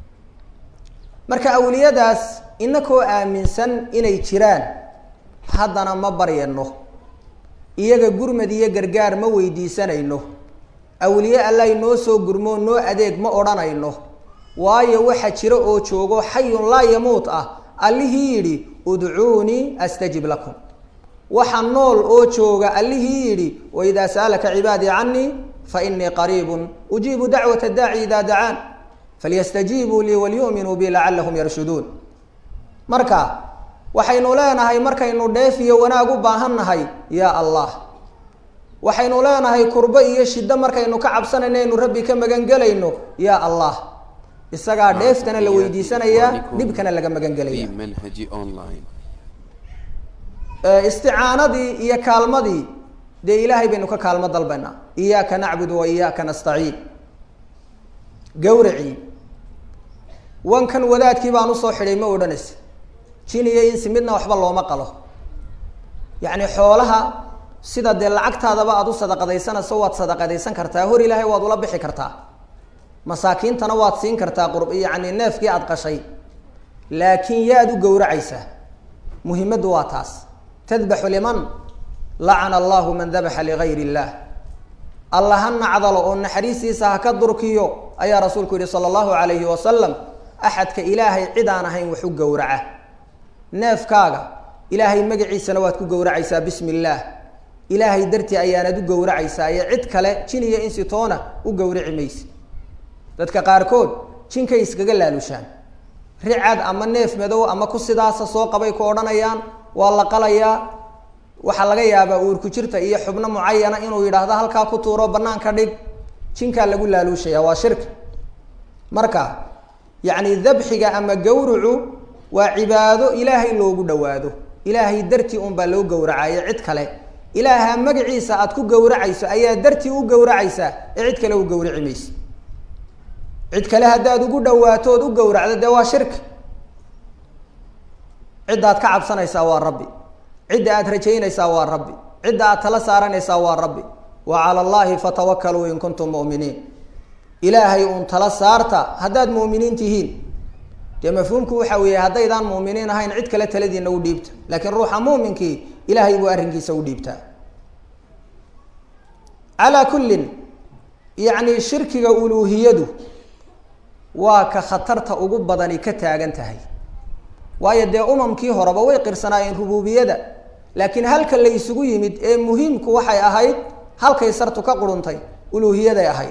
marka awliyadaas inakoo aaminsan inay jiraan haddana ma baryano iyaga gurmad iyo gargaar ma weydiisanayno awliye allay noo soo gurmoo noo adeeg ma odhanayno waayo waxa jira oo joogo xayun laa yamuut ah allihii yidhi udcuunii astajib lakum waxa nool oo jooga allihii yidhi waidaa sa'alaka cibaadii canii fainii qariibun ujiibu dacwata daaci idaa dacaan falyastajiibuu lii walyu'minuu bi lacallahum yarshuduun marka waxaynu leenahay markaynu dheef iyo wanaag u baahan nahay yaa allah waxaynu leenahay kurbo iyo shiddo markaynu ka cabsanayno aynu rabbi ka magangelayno yaa allah isagaa dheeftana la weydiisanayaa dhibkana laga magangelaya منهج أونلاين isticaanadii iyo kaalmadii dee ilaahay baynu ka kaalmo dalbaynaa iyaaka nacbudu wa iyaaka nastaciin gawracii wankan wadaadkii baan usoo xidhay ma odhanaysa jin iyo insi midna waxba looma qalo yacni xoolaha sida dee lacagtaadaba aada u sadaqadaysanayso waad sadaqadaysan kartaa hor ilaahay waad ula bixi kartaa masaakiintana waad siin kartaa qurb yacni neefkii aada qashay laakiin yaad u gowracaysaa muhimaddu waa taas tadbaxu liman lacana allahu man dabaxa ligayr illah alla ha nacdalo oo naxariistiisa ha ka durkiyo ayaa rasuulku yihi sala allahu calayhi wasalam axadka ilaahay cid aan ahayn wax u gowraca neefkaaga ilaahay magaciisana waad ku gowracaysaa bismi illaah ilaahay dartii ayaanad u gowracaysaa iyo cid kale jin iyo insitoona u gowraci mayse dadka qaarkood jinkay iskaga laalushaan ricad ama neef madow ama ku sidaasa soo qabay ku odhanayaan waa la qalayaa waxaa laga yaabaa uurku jirta iyo xubno mucayana inuu yidhaahdo halkaa ku tuuro banaanka dhig jinkaa lagu laaluushaya waa shirki marka yacni dabxiga ama gawrucu waa cibaado ilaahay loogu dhawaado ilaahay dartii un baa loo gowracayo cid kale ilaaha magaciisa aad ku gowracayso ayaa dartii u gowracaysaa ee cid kale u gowraci mayse cid kale haddaad ugu dhawaato ood u gowracdo dee waa shirki ciddaad ka cabsanaysaa waa rabbi cidda aad rajaynaysaa waa rabbi cidda aad tala saaranaysaa waa rabbi wa cala allahi fatawakaluu in kuntum mu'miniin ilaahay uun tala saarta haddaad mu'miniin tihiin dee mafhuumku waxa weeye haddaydaan mu'miniin ahayn cid kale taladiina u dhiibta laakiin ruuxa muuminkii ilaahay buu arrinkiisa u dhiibtaa calaa kullin yacni shirkiga uluuhiyadu waa ka khatarta ugu badani ka taagan tahay waayo dee umamkii horeba way qirsanaayeen rubuubiyada laakiin halka la isugu yimid ee muhiimku waxay ahayd halkay sartu ka quruntay uluuhiyaday ahayd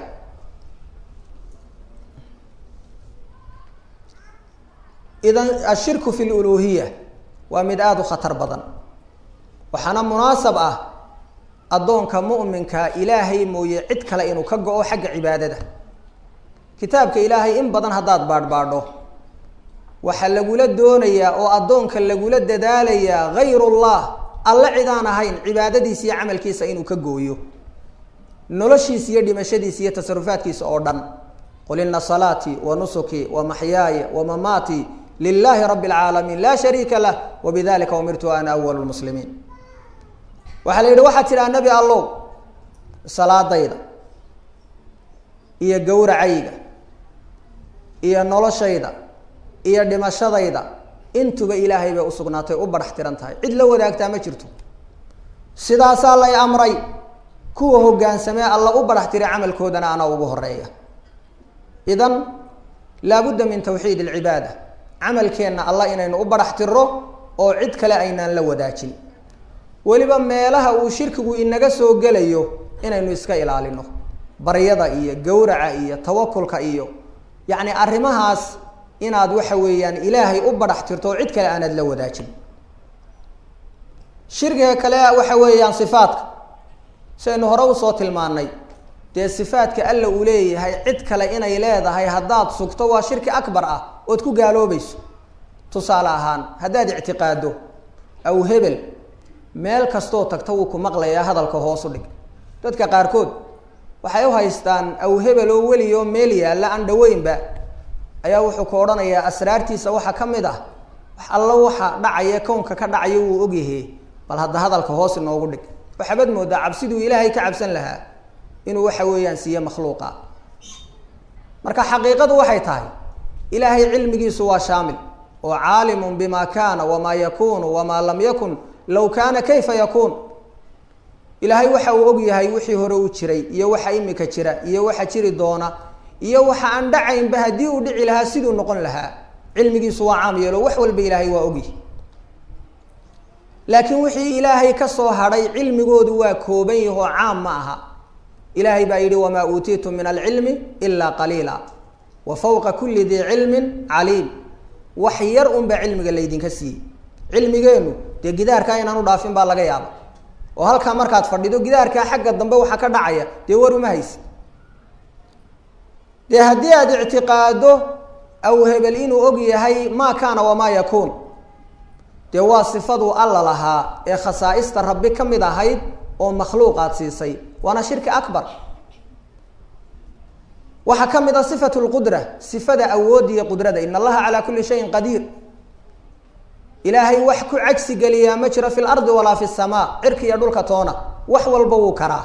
idan ashirku fi luluuhiya waa mid aada u khatar badan waxaana munaasab ah addoonka mu'minka ilaahay mooye cid kale inuu ka go-o xagga cibaadada kitaabka ilaahay in badan haddaad baadhbaadho waxaa lagula doonayaa oo addoonka lagula dadaalayaa hayrullah alle cidaan ahayn cibaadadiisa iyo camalkiisa inuu ka gooyo noloshiisa iyo dhimashadiisa iyo tasarufaadkiisa oo dhan qul ina salaatii wa nusuki wa maxyaaya wa mamaatii lilahi rabi اlcaalamiin laa shariika lah wabidalika umirtu ana awal lmuslimiin waxaa la yidhi waxaad tidhaha nebi allow salaadayda iyo gowracayga iyo noloshayda iyo dhimashadayda intuba ilaahay bay usugnaatay u badhax tiran tahay cid la wadaagtaa ma jirto sidaasaa lay amray kuwa hoggaansamee alla u badhax tiray camalkoodana anaa ugu horeeya idan laabudda min tawxiid alcibaada camalkeenna allah inaynu u badhax tiro oo cid kale aynaan la wadaajin weliba meelaha uu shirkigu inaga soo gelayo inaynu iska ilaalino baryada iyo gowraca iyo tawakulka iyo yacni arrimahaas inaad waxa weeyaan ilaahay u badhax tirto oo cid kale aanaad la wadaajin shirkiga kale waxa weeyaan sifaadka saynu hore usoo tilmaanay dee sifaadka alla uu leeyahay cid kale inay leedahay haddaad sugto waa shirki akbar ah ood ku gaaloobayso tusaale ahaan haddaad ictiqaado aw hebel meel kastoo tagta wuu ku maqlayaa hadalka hoosu dhig dadka qaarkood waxay u haystaan aw hebel oo weliyo meel yaalla aan dhaweynba ayaa wuxuu ku odhanayaa asraartiisa waxaa ka mid ah wax allo waxa dhacaya kownka ka dhacaya wuu ogyahe bal hadda hadalka hoos inoogu dhig waxaabad moodaa cabsiduu ilaahay ka cabsan lahaa inuu waxa weeyaan siiye makhluuqa marka xaqiiqadu waxay tahay ilaahay cilmigiisu waa shaamil oo caalimun bima kaana wamaa yakunu wamaa lam yakun low kaana kayfa yakuun ilaahay waxa uu og yahay wixii hore u jiray iyo waxa imika jira iyo waxa jiri doona iyo waxa aan dhacaynba haddii uu dhici lahaa siduu noqon lahaa cilmigiisu waa caam yeelo wax walba ilaahay waa ogyahy laakiin wixii ilaahay ka soo hadhay cilmigoodu waa kooban yahoo caam ma aha ilaahay baa yidhi wamaa uutiitum min alcilmi ilaa qaliila wa fawqa kulli dii cilmin caliim wax yar unbaa cilmiga laydinka siiyey cilmigeennu dee gidaarkaa inaan u dhaafin baa laga yaaba oo halkaa markaad fadhido gidaarkaa xagga dambe waxaa ka dhacaya dee war uma haysi dee haddii aad ictiqaado aw hebel inuu og yahay maa kaana wamaa yakuun dee waa sifaduu alla lahaa ee khasaa'ista rabbi ka mid ahayd oo makhluuqaad siisay waana shirki akbar waxaa ka mid a sifatu lqudra sifada awoodda iyo qudrada in allaha calaa kulli shayin qadiir ilaahay wax ku cagsi geliyaa ma jiro fi lardi walaa fi samaa cirka iyo dhulka toona wax walba wuu karaa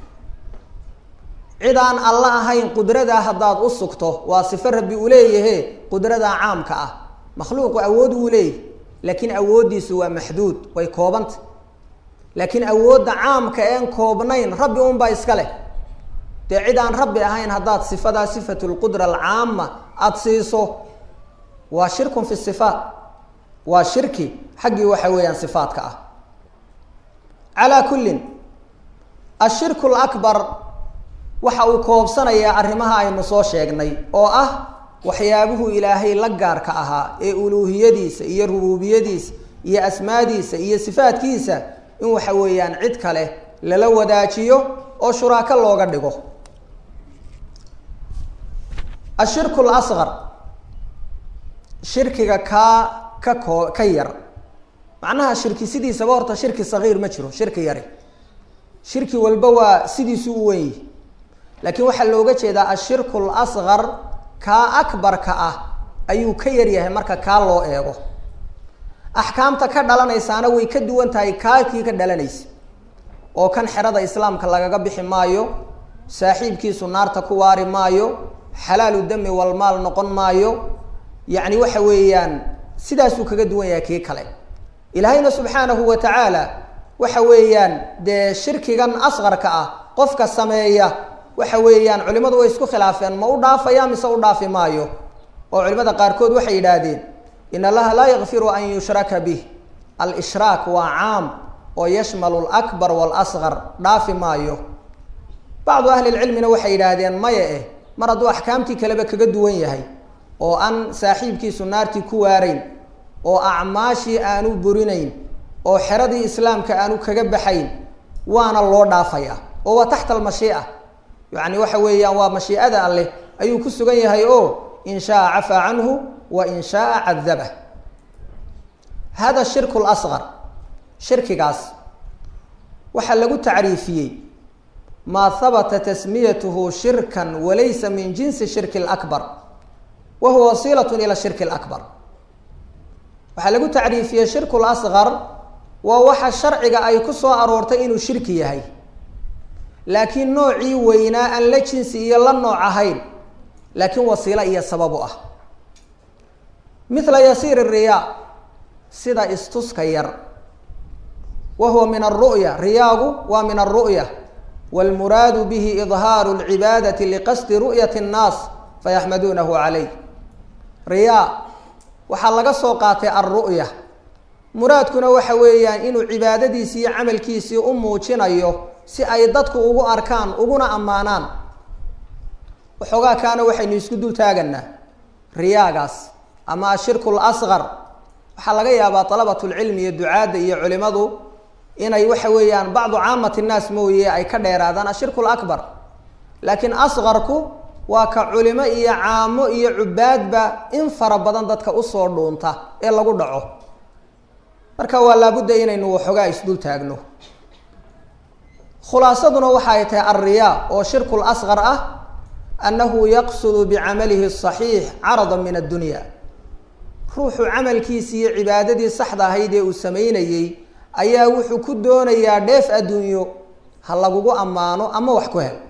cid aan alla ahayn qudradaa haddaad u sugto waa sifo rabbi uu leeyahe qudradaa caamka ah makhluuqu awood wuu leeyahy laakiin awooddiisu waa maxduud way koobanta laakiin awoodda caamka een koobnayn rabbi unbaa iska leh dee cid aan rabbi ahayn haddaad sifadaa sifatu lqudra alcaama aada siiso waa shirkun fi sifaat waa shirki xaggii waxa weeyaan sifaadka ah calaa kullin ashirku lakbar waxa uu koobsanayaa arrimaha aynu soo sheegnay oo ah waxyaabuhu ilaahay la gaarka ahaa ee uluuhiyadiisa iyo rubuubiyadiisa iyo asmaadiisa iyo sifaadkiisa in waxa weeyaan cid kale lala wadaajiyo oo shuraako looga dhigo ashirku lasqar shirkiga kaa ka koo ka yar macnaha shirki sidiisaba horta shirki sagiir ma jiro shirki yari shirki walba waa sidiisu u wen yihi laakiin waxaa looga jeedaa ashirku lasqar kaa akbarka ah ayuu ka yar yahay marka kaa loo eego axkaamta ka dhalanaysaana way ka duwan tahay kaakii ka dhalanaysa oo kan xerada islaamka lagaga bixi maayo saaxiibkiisu naarta ku waari maayo xalaalu dami walmaal noqon maayo yacni waxa weeyaan sidaasuu kaga duwan yahay kii kale ilaahayna subxaanahu wa tacaala waxa weeyaan dee shirkigan asqarka ah qofka sameeya waxa weeyaan culimadu way isku khilaafeen ma u dhaafaya mise u dhaafi maayo oo culimada qaarkood waxay yidhaahdeen in allaha laa yakfiru an yushraka bih alishraak waa caam oo yashmalu lakbar walasqar dhaafi maayo bacdu ahli lcilmina waxay yidhaahdeen maya eh mar hadduu axkaamtii kaleba kaga duwan yahay oo aan saaxiibkiisu naartii ku waarayn oo acmaashii aanu burinayn oo xeradii islaamka aanu kaga baxayn waana loo dhaafaya oo waa taxta almashii'a yacni waxa weeyaan waa mashiicada alleh ayuu ku sugan yahay oo in shaaa cafaa canhu wa in shaaa cadabah hada shirku lasqar shirkigaas waxaa lagu tacriifiyey maa habata tasmiyatuhu shirkan walaysa min jinsi shirki lakbar wa huwa wasiilat ila shirki lakbar waxaa lagu tacriifiyey shirku lasqar waa waxa sharciga ay ku soo aroortay inuu shirki yahay laakiin noocii weynaa aan la jinsi iyo la nooc ahayn laakiin wasiilo iyo sabab u ah mithla yasiir riyaa sida istuska yar wa huwa min alru'ya riyaagu waa min alru'ya wاlmuraadu bihi idhaaru اlcibaadati liqasdi ru'yati الnaas fayaxmaduunahu calayh riyaa waxaa laga soo qaatay alru'ya muraadkuna waxa weeyaan inuu cibaadadiisii iyo camalkiisii u muujinayo si ay dadku ugu arkaan uguna ammaanaan waxoogaa kaana waxaynu isku dul taaganaa riyaagaas ama ashirku lasqar waxaa laga yaabaa dalabatulcilmi iyo ducaadda iyo culimadu inay waxa weeyaan bacdu caamati nnaas mooye ay ka dheeraadaan ashirku lakbar laakiin asqarku waa ka culimo iyo caamo iyo cubaadba in fara badan dadka usoo dhuunta ee lagu dhaco marka waa laabudda inaynu waxoogaa isdul taagno khulaasaduna waxa ay tahay alriyaa oo shirku lasqar ah annahu yaqsudu bicamalihi asaxiix carada min addunya ruuxu camalkiisii iyo cibaadadii saxda ahayd ee uu samaynayey ayaa wuxuu ku doonayaa dheef adduunyo ha lagugu ammaano ama wax ku hel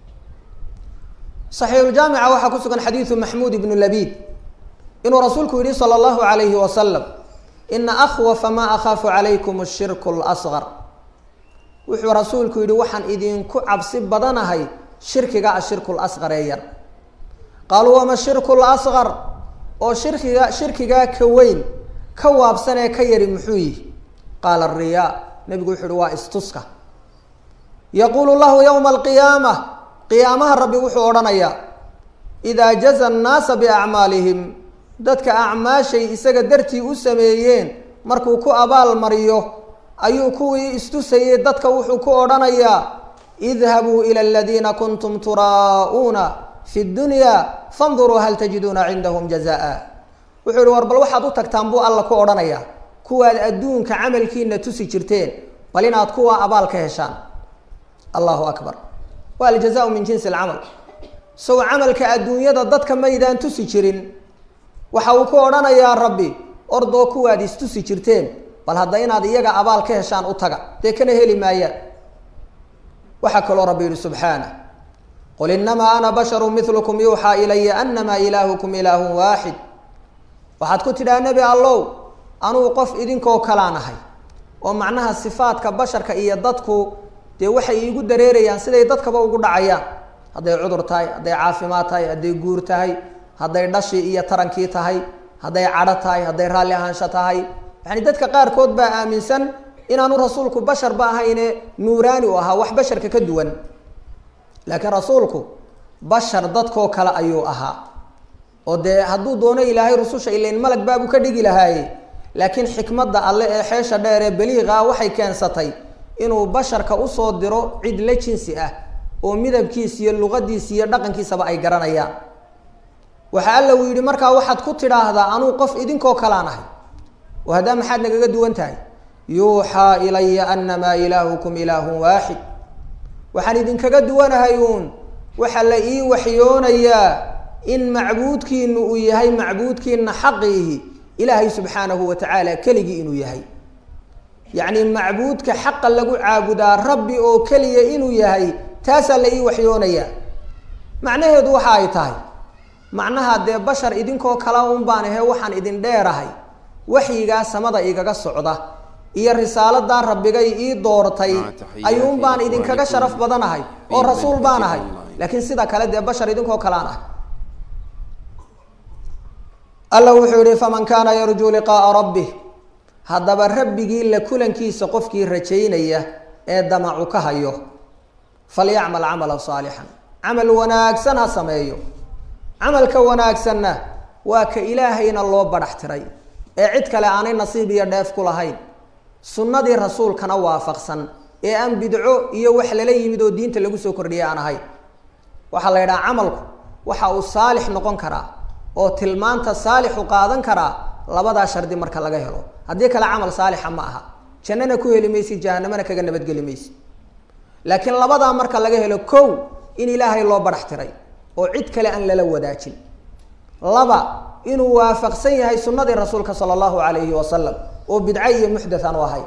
saxiixuljaamica waxaa ku sugan xadiidu maxmuud ibnu labiid inuu rasuulku yihi sala allahu calayhi wasalam ina akhwafa maa akhaafu calaykum ashirku lasqar wuxuu rasuulku yihi waxaan idinku cabsi badanahay shirkiga ashirku lasqar ee yar qaaluu wama shirku lasqar oo shirkiga shirkigaa ka weyn ka waabsan ee ka yari muxuu yihi qaala ariyaa nebigu wuxuu yihi waa istuska yaquulu lahu yowma alqiyaama qiyaamaha rabbi wuxuu odhanayaa idaa jaza annaasa biacmaalihim dadka acmaashay isaga dartii u sameeyeen markuu ku abaal mariyo ayuu kuwii istusayey dadka wuxuu ku odhanayaa idhabuu ila aladiina kuntum turaa'uuna fi dunya fanduruu hal tajiduuna cindahum jazaa wuxuu yihi war bal waxaad u tagtaan buu alla ku odhanayaa kuwaad adduunka camalkiina tusi jirteen bal inaad kuwa abaal ka heshaan allahu akbar waa aljazaau min jinsi alcamal sow camalka adduunyada dadka maydaan tusi jirin waxa uu ku odhanayaa rabbi ordoo kuwaad istusi jirteen bal hadda inaad iyaga abaal ka heshaan u taga dee kana heli maayaan waxaa kaloo rabbi yihi subxaana qul inamaa ana basharu milukum yuuxaa ilaya anamaa ilaahukum ilaahun waaxid waxaad ku tidhaha nebi allow anugu qof idinkoo kalaan ahay oo macnaha sifaadka basharka iyo dadku dee waxay iigu dareerayaan siday dadkaba ugu dhacayaan hadday cudur tahay hadday caafimaad tahay hadday guur tahay hadday dhashii iyo tarankii tahay hadday cadho tahay hadday raalli ahaansho tahay yacni dadka qaarkood baa aaminsan inaanu rasuulku basharba ahayne nuuraani u ahaa wax basharka ka duwan laakiin rasuulku bashar dadkoo kale ayuu ahaa oo dee hadduu doono ilaahay rususha ilayn malag baabuu ka dhigi lahaaye laakiin xikmadda alle ee xeesha dheer ee baliiqa waxay keensatay inuu basharka usoo diro cid la jinsi ah oo midabkiisa iyo luqadiisa iyo dhaqankiisaba ay garanayaan waxa alla uu yidhi markaa waxaad ku tidhaahdaa anuu qof idinkoo kalaan ahay oo haddaa maxaad nagaga duwan tahay yuuxaa ilaya anamaa ilaahukum ilaahun waaxid waxaan idinkaga duwanahay uun waxaa la ii waxyoonayaa in macbuudkiinu uu yahay macbuudkiina xaqiihi ilaahay subxaanahu wa tacaala keligii inuu yahay yacni macbuudka xaqa lagu caabudaa rabbi oo keliya inuu yahay taasaa la ii waxyoonayaa macnaheedu waxa ay tahay macnaha dee bashar idinkoo kala un baan ahe waxaan idin dheerahay waxyigaa samada igaga socda iyo risaaladaa rabbigay ii doortay ayuun baan idinkaga sharaf badanahay oo rasuul baan ahay laakiin sida kale dee bashar idinkoo kalaan ah alla wuxuu yihi faman kaana yarjuu liqaaa rabbih haddaba rabbigii la kulankiisa qofkii rajaynaya ee damacu ka hayo falyacmal camala saalixan camal wanaagsan ha sameeyo camalka wanaagsanna waa ka ilaahayna loo badhax tiray ee cid kale aanay nasiib iyo dheef ku lahayn sunnadii rasuulkana waafaqsan ee aan bidco iyo wax lala yimid oo diinta lagu soo kordhiyay aan ahayn waxaa la yidhaha camalku waxa uu saalix noqon karaa oo tilmaanta saalixu qaadan karaa labadaa shardi marka laga helo haddii kale camal saalixa ma aha jannana ku heli maysid jahanamana kaga nabadgeli maysid laakiin labadaa marka laga helo kow in ilaahay loo badhax tiray oo cid kale aan lala wadaajin laba inuu waafaqsan yahay sunnadii rasuulka sala allahu alayhi wasalam oo bidco iyo muxdath aan u ahay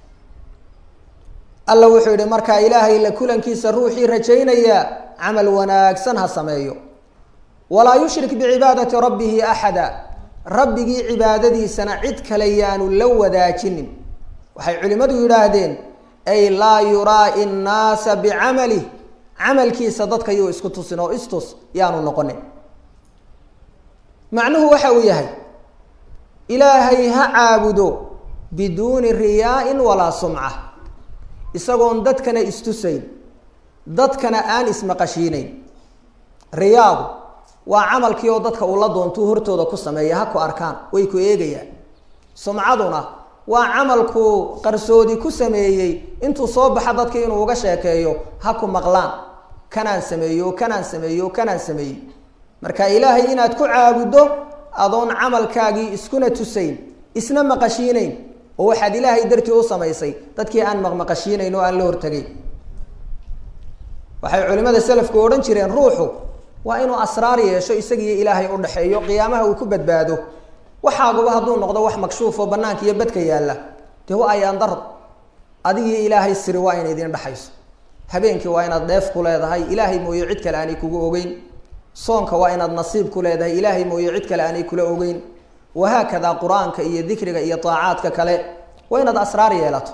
alla wuxuu yihi markaa ilaahay la kulankiisa ruuxii rajaynaya camal wanaagsan ha sameeyo walaa yushrik bicibaadati rabbihi axada rabbigii cibaadadiisana cid kale yaanu la wadaajinin waxay culimmadu yidhaahdeen ay laa yuraai nnaasa bicamalih camalkiisa dadka yuu isku tusin oo istus yaanu noqonin macnuhu waxa uu yahay ilaahay ha caabudo biduuni riyaa-in walaa sumca isagoon dadkana istusayn dadkana aan ismaqashiinayn riyaadu waa camalkii oo dadka uu la doontuu hortooda ku sameeya ha ku arkaan way ku eegayaan sumcaduna waa camalkuu qarsoodi ku sameeyey intuu soo baxa dadka inuu uga sheekeeyo ha ku maqlaan kanaan sameeyo kanaan sameeyo kanaan sameeyey marka ilaahay inaad ku caabuddo adoon camalkaagii iskuna tusayn isna maqashiinayn oo waxaad ilaahay dartii u samaysay dadkii aan maqmaqashiinayn oo aan la hortagayn waxay culimada selafku odhan jireen ruuxu waa inuu asraar yeesho isagiiyo ilaahay u dhexeeyo qiyaamaha uu ku badbaado waxaaguba hadduu noqdo wax makshuuf oo banaanka iyo badka yaalla dee wa ayaan dar adigii ilaahay siri waa inay idin dhexayso habeenkii waa inaad dheef ku leedahay ilaahay mooye cid kale aanay kugu ogeyn soonka waa inaad nasiib ku leedahay ilaahay mooye cid kale aanay kula ogeyn wahaakadaa qur-aanka iyo dikriga iyo daacaadka kale waa inaad asraar yeelato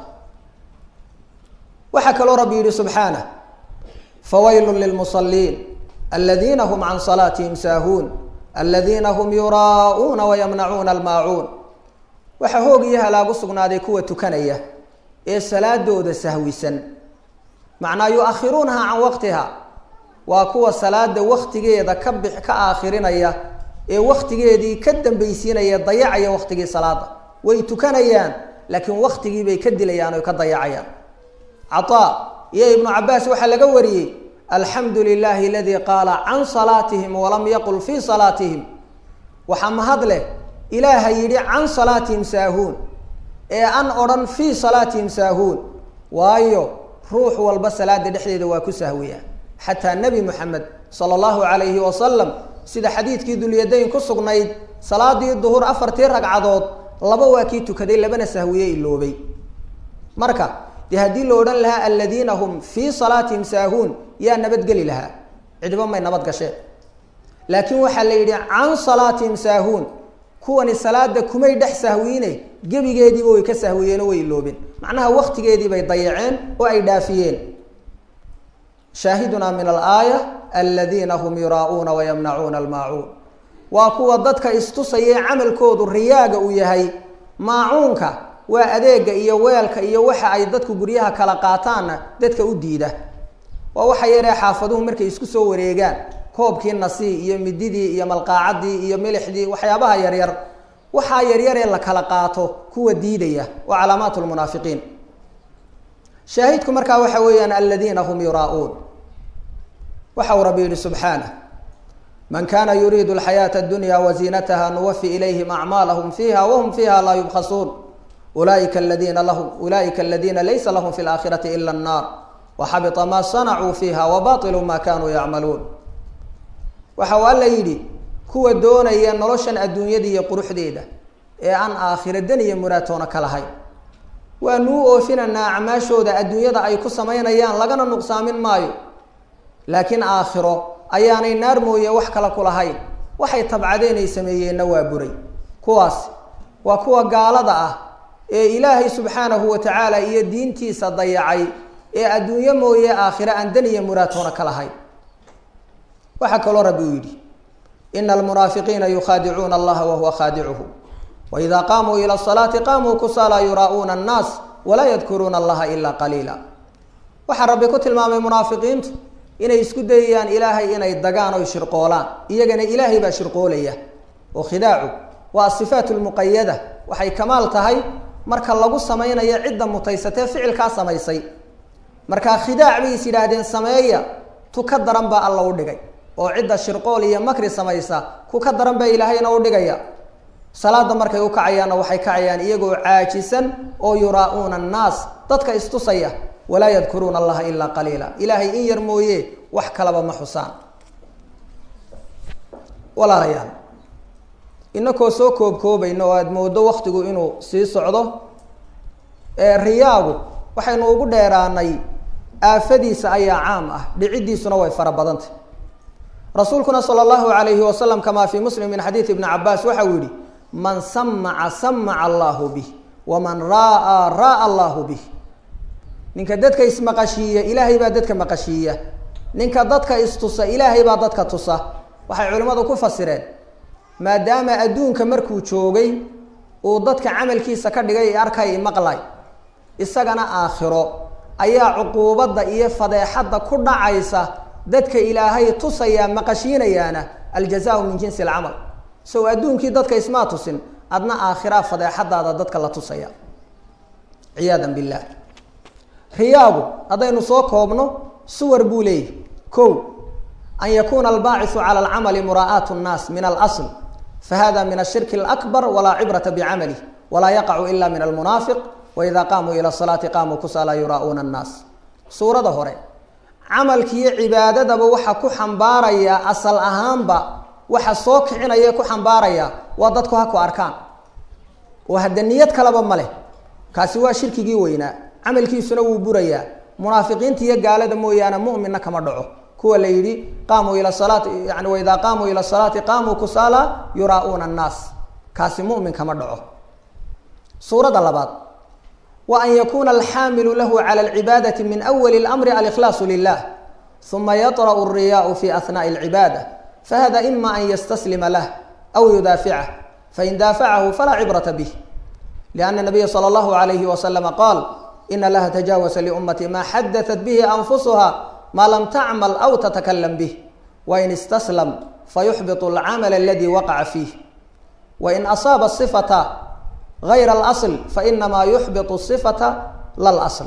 waxaa kaloo rabbi yihi subxaanah fawaylun lilmusaliin aladiina hum can salaatihim saahuun aladiina hum yuraa'uuna wayamnacuuna almaacuun waxaa hoog iyo halaagu sugnaaday kuwa tukanaya ee salaadooda sahwisan macnaa yu-akhiruunaha can waqtiha waa kuwa salaada waktigeeda ka bix ka aakhirinaya ee waktigeedii ka dambaysiinaya dayacaya waktigii salaada way tukanayaan laakiin waktigii bay ka dilayaan oy ka dayacayaan cataa iyo ibnu cabaas waxaa laga wariyey alxamdu lilahi aladii qaala can salaatihim walam yaqul fii salaatihim waxaa mahad leh ilaaha yidhi can salaatihim saahuun ee an odhan fii salaatihim saahuun waayo ruux walba salaada dhexdeeda waa ku sahwiya xataa nebi moxamed sala allahu calayhi wasalam sida xadiidkii dulyadayn ku sugnayd salaadii duhur afartii ragcadood laba waa kii tukaday labana sahwiye iloobay marka dee haddii la odhan lahaa aladiina hum fii salaatihim saahuun yaa nabadgeli lahaa cidiba may nabad gasheen laakiin waxaa la yidhi can salaatihim saahuun kuwani salaada kumay dhex sahwiine gebigeediiba way ka sahwiyeen oo way iloobeen macnaha waktigeedii bay dayaceen oo ay dhaafiyeen shaahidunaa min alaaya aladiina hum yuraa'uuna wayamnacuuna almaacuun waa kuwa dadka istusaya camalkoodu riyaaga uu yahay maacuunka waa adeega iyo weelka iyo waxa ay dadku guryaha kala qaataanna dadka u diida waa waxa yaree xaafaduhu markay isku soo wareegaan koobkii nasii iyo mididii iyo malqaacadii iyo milixdii waxyaabaha yaryar waxaa yaryaree la kala qaato kuwa diidaya waa calaamaat lmunaafiqiin shaahidku markaa waxa weeyaan aladiina hum yuraa'uun waxa uu rabbi yihi subxaanah man kana yuriidu alxayaata addunya waziinataha nuwafi ilayhim acmaalahum fiiha wahum fiiha laa yubkhasuun ulaika aladiina lahum ulaa'ika aladiina laysa lahum fi laakhirati ila annaar waxabita ma sanacuu fiiha wabatilu ma kanuu yacmaluun waxa uu alla yidhi kuwa doonaya noloshan adduunyada iyo quruxdeeda ee aan aakhira dan iyo muraatoona ka lahayn waanuu oofinaynaa acmaashooda adduunyada ay ku samaynayaan lagana nuqsaamin maayo laakiin aakhiro ayaanay naar mooye wax kale ku lahayn waxay tabcadeen ay sameeyeenna waa buray kuwaas waa kuwa gaalada ah ee ilaahay subxaanahu wa tacaala iyo diintiisa dayacay ee adduunyo mooye aakhiro aan dan iyo muraatoona ka lahayn waxaa kaloo rabbi uu yidhi ina almunaafiqiina yukhaadicuuna allaha wahuwa khaadicuhu waida qaamuu ila salaati qaamuu kusaala yuraa'uuna annaas walaa yadkuruuna allaha ilaa qaliila waxaa rabbi ku tilmaamay munaafiqiintu inay isku dayayaan ilaahay inay dagaan oy shirqoolaan iyagana ilaahay baa shirqoolaya oo khidaacu waa asifaat lmuqayada waxay kamaal tahay marka lagu samaynayo cidda mutaysatee ficilkaa samaysay markaa khidaac bay is yidhaahdeen sameeya tu ka daran baa alla u dhigay oo cidda shirqool iyo makri samaysa ku ka daran baa ilaahayna u dhigaya salaada markay u kacayaanna waxay kacayaan iyagoo caajisan oo yuraa-uuna annaas dadka istusaya walaa yadkuruuna allaha ilaa qaliila ilaahay in yar mooye wax kalaba ma xusaan walaalayaal inakoo soo koobkoobayno oo aada moodo waktigu inuu sii socdo riyaagu waxaynu ugu dheeraanay aafadiisa ayaa caam ah dhiciddiisuna way fara badantay rasuulkuna sala allahu alayhi wasalam kamaa fii muslim min xadiidi ibni cabaas waxa uu yihi man samaca samaca allahu bih waman raaa raaa allahu bih ninka dadka ismaqashiiya ilaahay baa dadka maqashiiya ninka dadka istusa ilaahay baa dadka tusa waxay culimmadu ku fasireen maadaama adduunka markuu joogay uu dadka camalkiisa ka dhigay arkay maqlay isagana aakhiro ayaa cuquubadda iyo fadeexadda ku dhacaysa dadka ilaahay tusayaa maqashiinayaana aljazaau min jinsi alcamal sow adduunkii dadka ismaa tusin adna aakhiraa fadeexadaada dadka la tusaya ciyaadan billaah riyaagu haddaynu soo koobno suwar buu leeyahy ko an yakuuna albaacisu cala alcamali muraa'aat nnaas min alasl fahada min ashirki alakbar walaa cibrata bicamalih walaa yaqacu ila min almunaafiq waida qaamuu ila salaati qaamuu kusaala yuraa'uuna annaas suurada hore camalkiiyo cibaadadaba waxa ku xambaaraya asal ahaanba waxa soo kicinaya ku xambaaraya waa dadku ha ku arkaan oo hadda niyad kaleba ma leh kaasi waa shirkigii weynaa camalkiisuna wuu burayaa munaafiqiinta iyo gaalada mooyaane mu'minna kama dhaco kuwa la yidhi qaamuu ila salaati yani waidaa qaamuu ila salaati qaamuu kusaala yuraa'uuna annaas kaasi mu'min kama dhaco suuradda labaad wa an yakuuna alxaamilu lahu cala alcibaadati min awali اlamri alikhlaasu lilah uma yaطra'u alriyaau fi ahnaءi alcibaada fahada ima an yastaslima lah aw yudaaficah fain daafacahu falaa cibrata bih lianna nabiya sala allahu alayhi wasalama qaal ina laha tajaawasa liummati ma xadatat bihi anfusuha ma lam tacmal aw tatakalam bih wain istaslam fayuxbiط alcamal aladi waqaca fiih wain asaaba صifata gayra alasl fainamaa yuxbiط صifata lalasl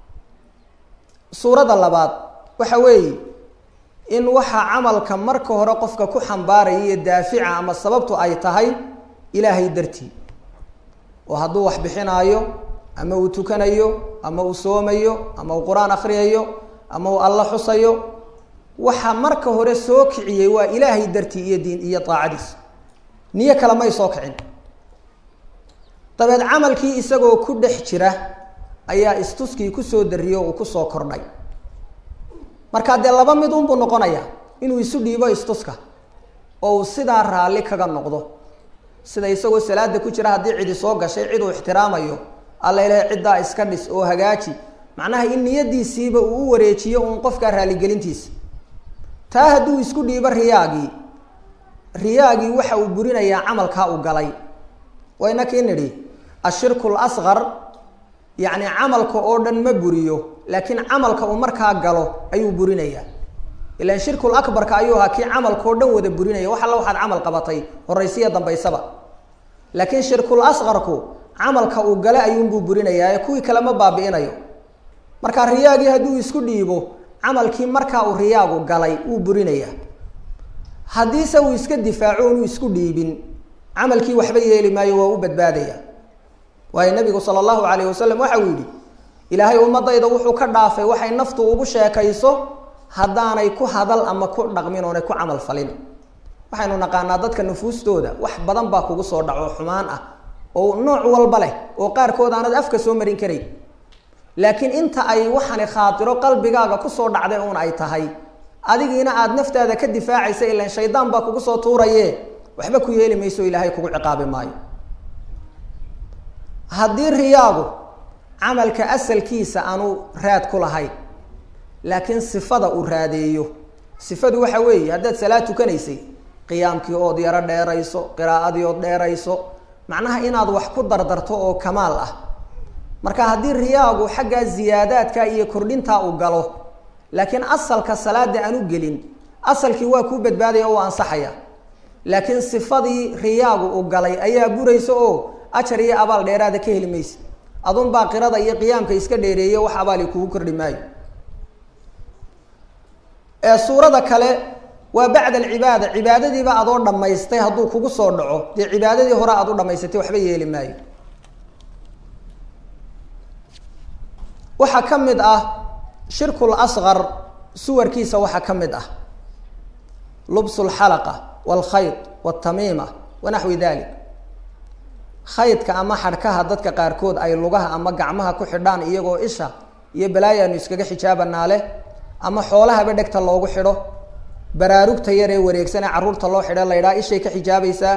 suuradda labaad waxa weeye in waxa camalka marka hore qofka ku xambaaraya iyo daafica ama sababtu ay tahay ilaahay dartii oo hadduu wax bixinaayo ama uu tukanayo ama uu soomayo ama uu qur-aan akriyayo ama uu alla xusayo waxa marka hore soo kiciyey waa ilaahay dartii iyo diin iyo daacadiisa niyo kale may soo kicin dabeed camalkii isagoo ku dhex jira ayaa istuskii kusoo dariyo uu kusoo kordhay markaa dee laba mid unbuu noqonayaa inuu isu dhiibo istuska oo uu sidaa raalli kaga noqdo sida isagoo salaada ku jira haddii cidi soo gashay cid uu ixtiraamayo alla ilahay ciddaa iska dhis oo hagaaji macnaha in niyadiisiiba uu u wareejiyo uun qofkaa raaligelintiisa taa hadduu isku dhiibo riyaagii riyaagii waxa uu burinayaa camalkaa uu galay wayna kii nidhi ashirku lasqar yacni camalka oo dhan ma buriyo laakiin camalka uu markaa galo ayuu burinayaa ilan shirkul akbarka ayuu ahaa kii camalkao dhan wada burinaya wax alla waxaad camal qabatay horaysiya dambaysaba laakiin shirkul asqarku camalka uu gale ayuunbuu burinayaa ee kuwii kale ma baabi'inayo marka riyaagii hadduu isku dhiibo camalkii markaa uu riyaagu galay wuu burinayaa haddiise uu iska difaaco inuu isku dhiibin camalkii waxba yeeli maayo waa u badbaadaya waayo nabigu sala allahu calayh wasalam waxa uu yidhi ilaahay ummadayda wuxuu ka dhaafay waxay naftu ugu sheekayso haddaanay ku hadal ama ku dhaqmin oonay ku camal falin waxaynu naqaanaa dadka nufuustooda wax badan baa kugu soo dhaco xumaan ah oo nooc walba leh oo qaarkood aanad afka soo marin karayn laakiin inta ay waxani khaatiro qalbigaaga kusoo dhacday uun ay tahay adigiina aada naftaada ka difaacaysa ilan shaydaan baa kugu soo tuuraye waxba ku yeeli mayso ilaahay kugu ciqaabi maayo haddii riyaagu camalka asalkiisa aanu raad ku lahayn laakiin sifada uu raadeeyo sifadu waxa weeye haddaad salaad tukanaysay qiyaamkii ood yaro dheerayso qiraa'adii ood dheerayso macnaha inaad wax ku dardarto oo kamaal ah marka haddii riyaagu xaggaa ziyaadaadka iyo kordhintaa uu galo laakiin asalka salaada aanu gelin asalkii waa kuu badbaadaya oo ansaxaya laakiin sifadii riyaagu uu galay ayaa buraysa oo ajar iyo abaal dheeraada ka heli maysa adun baa qirada iyo qiyaamka iska dheereeye wax abaali kugu kordhi maayo ee suurada kale waa bacda alcibaada cibaadadiiba adoo dhammaystay hadduu kugu soo dhaco dee cibaadadii hore aad u dhamaysatay waxba yeeli maayo waxaa ka mid ah shirkul asqar suwarkiisa waxaa ka mid ah lubsu lxalaqa walkhayd waltamiima wanaxwi dalik khaydka ama xadhkaha dadka qaarkood ay lugaha ama gacmaha ku xidhaan iyagoo isha iyo balaayaanu iskaga xijaabanaa leh ama xoolahaba dhegta loogu xidho baraarugta yar ee wareegsan ee carruurta loo xidho la ydhaha ishay ka xijaabaysaa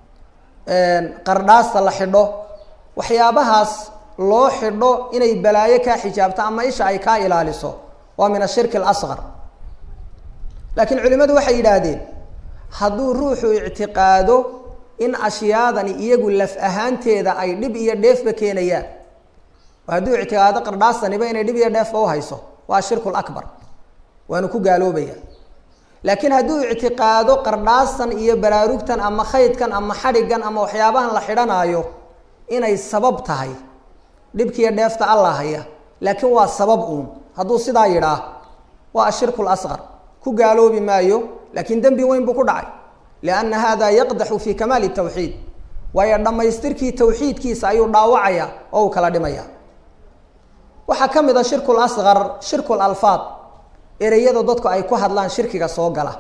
qardhaasta la xidho waxyaabahaas loo xidho inay balaayo kaa xijaabto ama isha ay kaa ilaaliso waa min ashirki alasqar laakiin culimadu waxay yidhaahdeen hadduu ruuxu ictiqaado in ashyaadani iyagu laf ahaanteeda ay dhib iyo dheefba keenayaan oo hadduu ictiqaado qardhaastaniba inay dhib iyo dheefba uhayso waa shirku lakbar waanu ku gaaloobaya laakiin hadduu ictiqaado qardhaastan iyo baraarugtan ama khaydkan ama xadhigan ama waxyaabahan la xidhanaayo inay sabab tahay dhibkiiyo dheefta alla haya laakiin waa sabab uun hadduu sidaa yidhaah waa ashirku lasqar ku gaaloobi maayo laakiin dembi weyn buu ku dhacay lianna hada yaqdaxu fi kamaali tawxiid waayo dhammaystirkii tawxiidkiisa ayuu dhaawacaya oo uu kala dhimaya waxaa ka mid a shirku lasqar shirku lalfaad ereyada dadku ay ku hadlaan shirkiga soo gala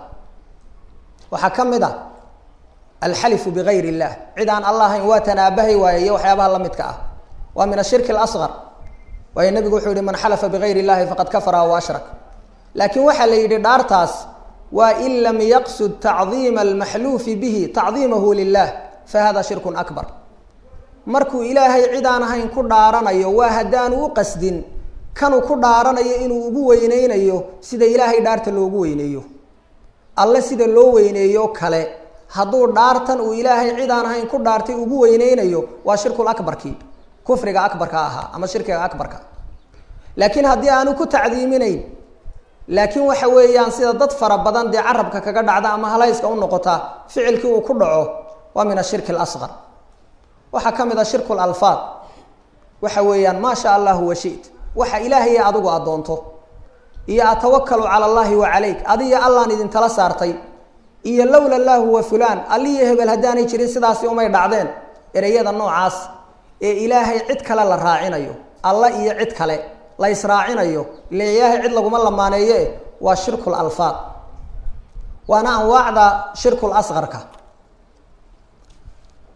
waxaa ka mid a alxalifu bigayr illah cid aan alla ahayn waa tanaabahay waaye iyo waxyaabaha la midka ah waa min ashirki alasqar waayo nebigu wuxuu yihi man xalafa bigayr illahi faqad kafara wa ashrak laakiin waxaa la yidhi dhaartaas waa in lam yaqsud tacdiima almaxluufi bihi tacdiimahu lilah fa hada shirkun akbar markuu ilaahay cid aan ahayn ku dhaaranayo waa haddaanu u qasdin kanuu ku dhaaranayo inuu ugu weyneynayo sida ilaahay dhaarta loogu weyneeyo alle sida loo weyneeyo kale hadduu dhaartan uu ilaahay cid aan ahayn ku dhaartay ugu weyneynayo waa shirkul akbarkii kufriga akbarka ahaa ama shirkiga akbarka laakiin haddii aanu ku tacdiiminayn laakiin waxa weeyaan sida dad fara badan dee carabka kaga dhacda ama halayska u noqota ficilkii uu ku dhaco waa min ashirki alasqar waxaa ka mid a shirku lalfaad waxa weeyaan maa sha allahu washit waxa ilaahaye adigu addoonto iyo atawakalu cala allahi wa calayk adiyo allaan idintala saartay iyo lowla llaahu wa fulaan alliyo hebel haddaanay jirin sidaasi umay dhacdeen ereyada noocaas ee ilaahay cid kale la raacinayo alla iyo cid kale la israacinayo ile ilaahay cid laguma lamaaneeye waa shirku lalfaad waana anwaacda shirku lasqarka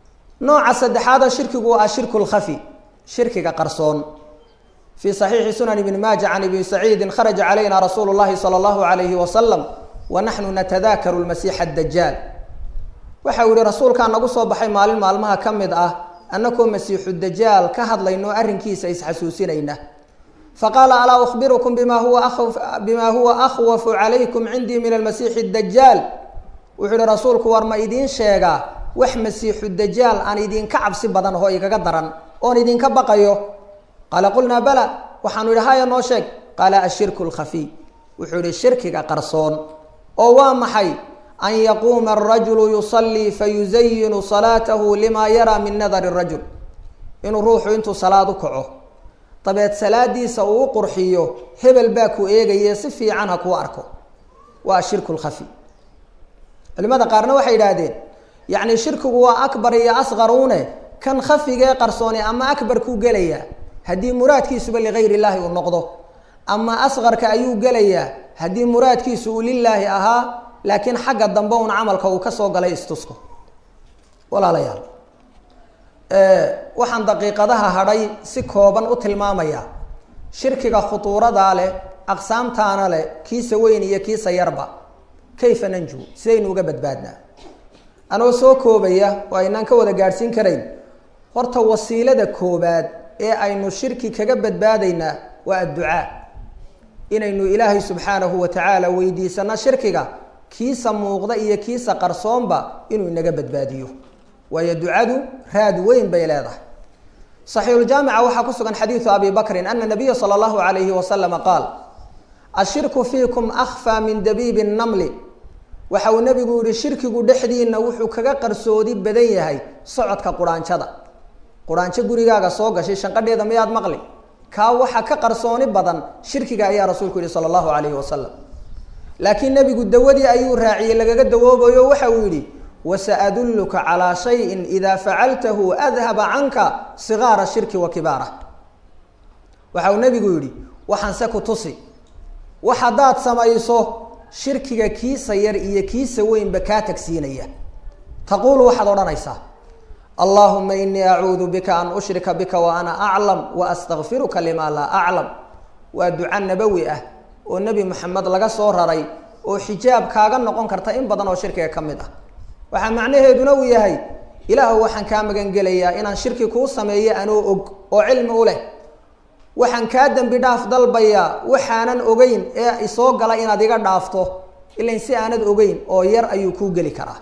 nooca saddexaada shirkigu waa ashirku lkhafi shirkiga qarsoon fii saxiixi sunan ibni maaja can ibni saciidin kharaja calayna rasuulu llahi sala allahu alayhi wasalam wa naxnu natadaakaru lmasiixa adajaal waxa uu yihi rasuulkaa nagu soo baxay maalin maalmaha ka mid ah annakoo masiixu dajaal ka hadlayno arrinkiisa isxasuusinayna faqaala alaa ukhbirukum bima huwa bima huwa akhwafu calaykum cindii min almasiixi dajaal wuxuu yihi rasuulku war ma idiin sheegaa wax masiixu dajaal aan idinka cabsi badan oo igaga daran oon idinka baqayo qaala qulnaa bala waxaanu idhi haya noo sheeg qaala ashirku lkhafiy wuxuu yihi shirkiga qarsoon oo waa maxay an yaquuma arajulu yusallii fayuzayinu salaatahu lima yaraa min nadari rajul inuu ruuxu intuu salaad u kaco dabeed salaadiisa uu u qurxiyo hebel baa ku eegaye si fiican ha kuu arko waa ashirku lkhafi culimada qaarna waxay yidhaahdeen yacni shirkigu waa akbar iyo asqaruune kan khafigee qarsooni ama akbar kuu gelayaa haddii muraadkiisuba ligayr illaahi uu noqdo ama asqarka ayuu gelayaa haddii muraadkiisu uu lilaahi ahaa laakiin xagga dambe un camalka uu kasoo galay istusko walaalayaal waxaan daqiiqadaha hadhay si kooban u tilmaamayaa shirkiga khutuuradaa leh aqsaamtaana leh kiisa weyn iyo kiisa yarba kayfa nanju sidaynu uga badbaadnaa anoo soo koobaya oo aynaan ka wada gaadhsiin karayn horta wasiilada koobaad ee aynu shirki kaga badbaadaynaa waa adducaa inaynu ilaahay subxaanahu wa tacaala weydiisano shirkiga kiisa muuqda iyo kiisa qarsoonba inuu inaga badbaadiyo waayo ducadu raad weyn bay leedahay saxiixuljaamica waxaa ku sugan xadiidu abi bakrin ana nabiya sala allahu alayhi wasalama qaal ashirku fiikum akhfaa min dabiibi namli waxa uu nebigu yihi shirkigu dhexdiina wuxuu kaga qarsoodi badan yahay socodka quraanjada quraanjo gurigaaga soo gashay shanqadheeda miyaad maqli kaa waxa ka qarsooni badan shirkiga ayaa rasuulku yihi sala allahu alayhi wasalam laakiin nebigu dawadii ayuu raaciyey lagaga dawoobayo waxa uu yidhi wasaadulluka calaa shayin idaa facaltahu adhaba canka sigaara shirki wa kibaarah waxa uu nebigu yidhi waxaanse ku tusi wax haddaad samayso shirkiga kiisa yar iyo kiisa weynba kaa tagsiinaya taquulu waxaad odhanaysaa allahuma inii acuudu bika an ushrika bika wa ana aclam wa astakfiruka lima laa aclam waa duca nabowi ah oo nebi moxamed laga soo raray oo xijaab kaaga noqon karta in badan oo shirkiga ka mid ah waxaa macnaheeduna uu yahay ilaahu waxaan kaa magangelayaa inaan shirki kuu sameeyo anoo og oo cilmi u leh waxaan kaa dembi dhaaf dalbayaa waxaanan ogeyn ee isoo gala inaad iga dhaafto ilain si aanad ogeyn oo yar ayuu kuu geli karaa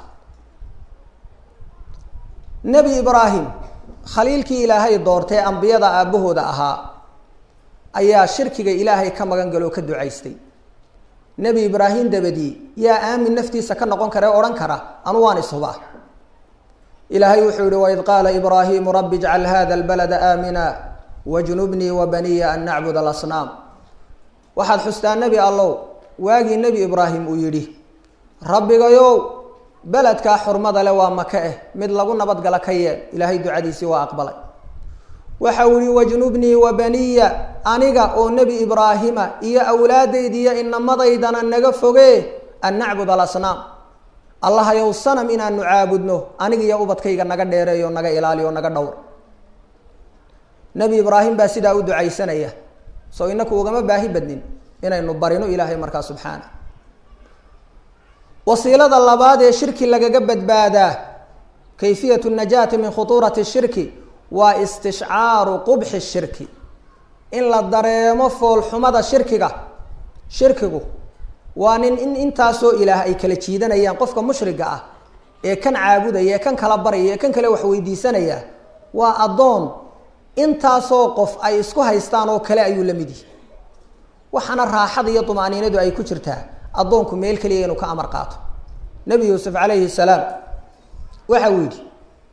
nebi ibraahim khaliilkii ilaahay doortee ambiyada aabbahooda ahaa ayaa shirkiga ilaahay ka magan galo oo ka ducaystay nebi ibraahim dabadii yaa aamin naftiisa ka noqon kara ee odhan kara anu waan ishubaa ilaahay wuxuu yihi waid qaala ibraahimu rabbi ijcal hada albalada aamina wajnubnii wa baniya an nacbud alasnaam waxaad xustaa nebi allow waagii nebi ibraahim uu yidhi rabbigayow beledkaa xurmada le waa maka eh mid lagu nabadgala ka yeel ilaahay ducadiisii waa aqbalay waxa uu yihi wajnubnii wa baniya aniga oo nebi ibraahima iyo awlaadaydiiyo inamadaydana naga fogee an nacbud alasnaam allahayow sanam inaanu caabudno aniga iyo ubadkayga naga dheereeyo naga ilaaliyo naga dhowr nebi ibraahim baa sidaa u ducaysanaya soo inaku ugama baahi badnin inaynu barino ilaahay markaa subxaana wasiilada labaad ee shirki lagaga badbaadaa kayfiyat najaati min khutuurati shirki waa istishcaaru qubxi shirki in la dareemo foolxumada shirkiga shirkigu waa nin in intaasoo ilaah ay kala jiidanayaan qofka mushriga ah ee kan caabudaya ee kan kala baraya ee kan kale wax weydiisanaya waa addoon intaasoo qof ay isku haystaan oo kale ayuu la mid yihi waxaana raaxada iyo dumaaniinadu ay ku jirtaa addoonku meel keliya inuu ka amar qaato nebi yuusuf calayhi salaam waxa uu yidhi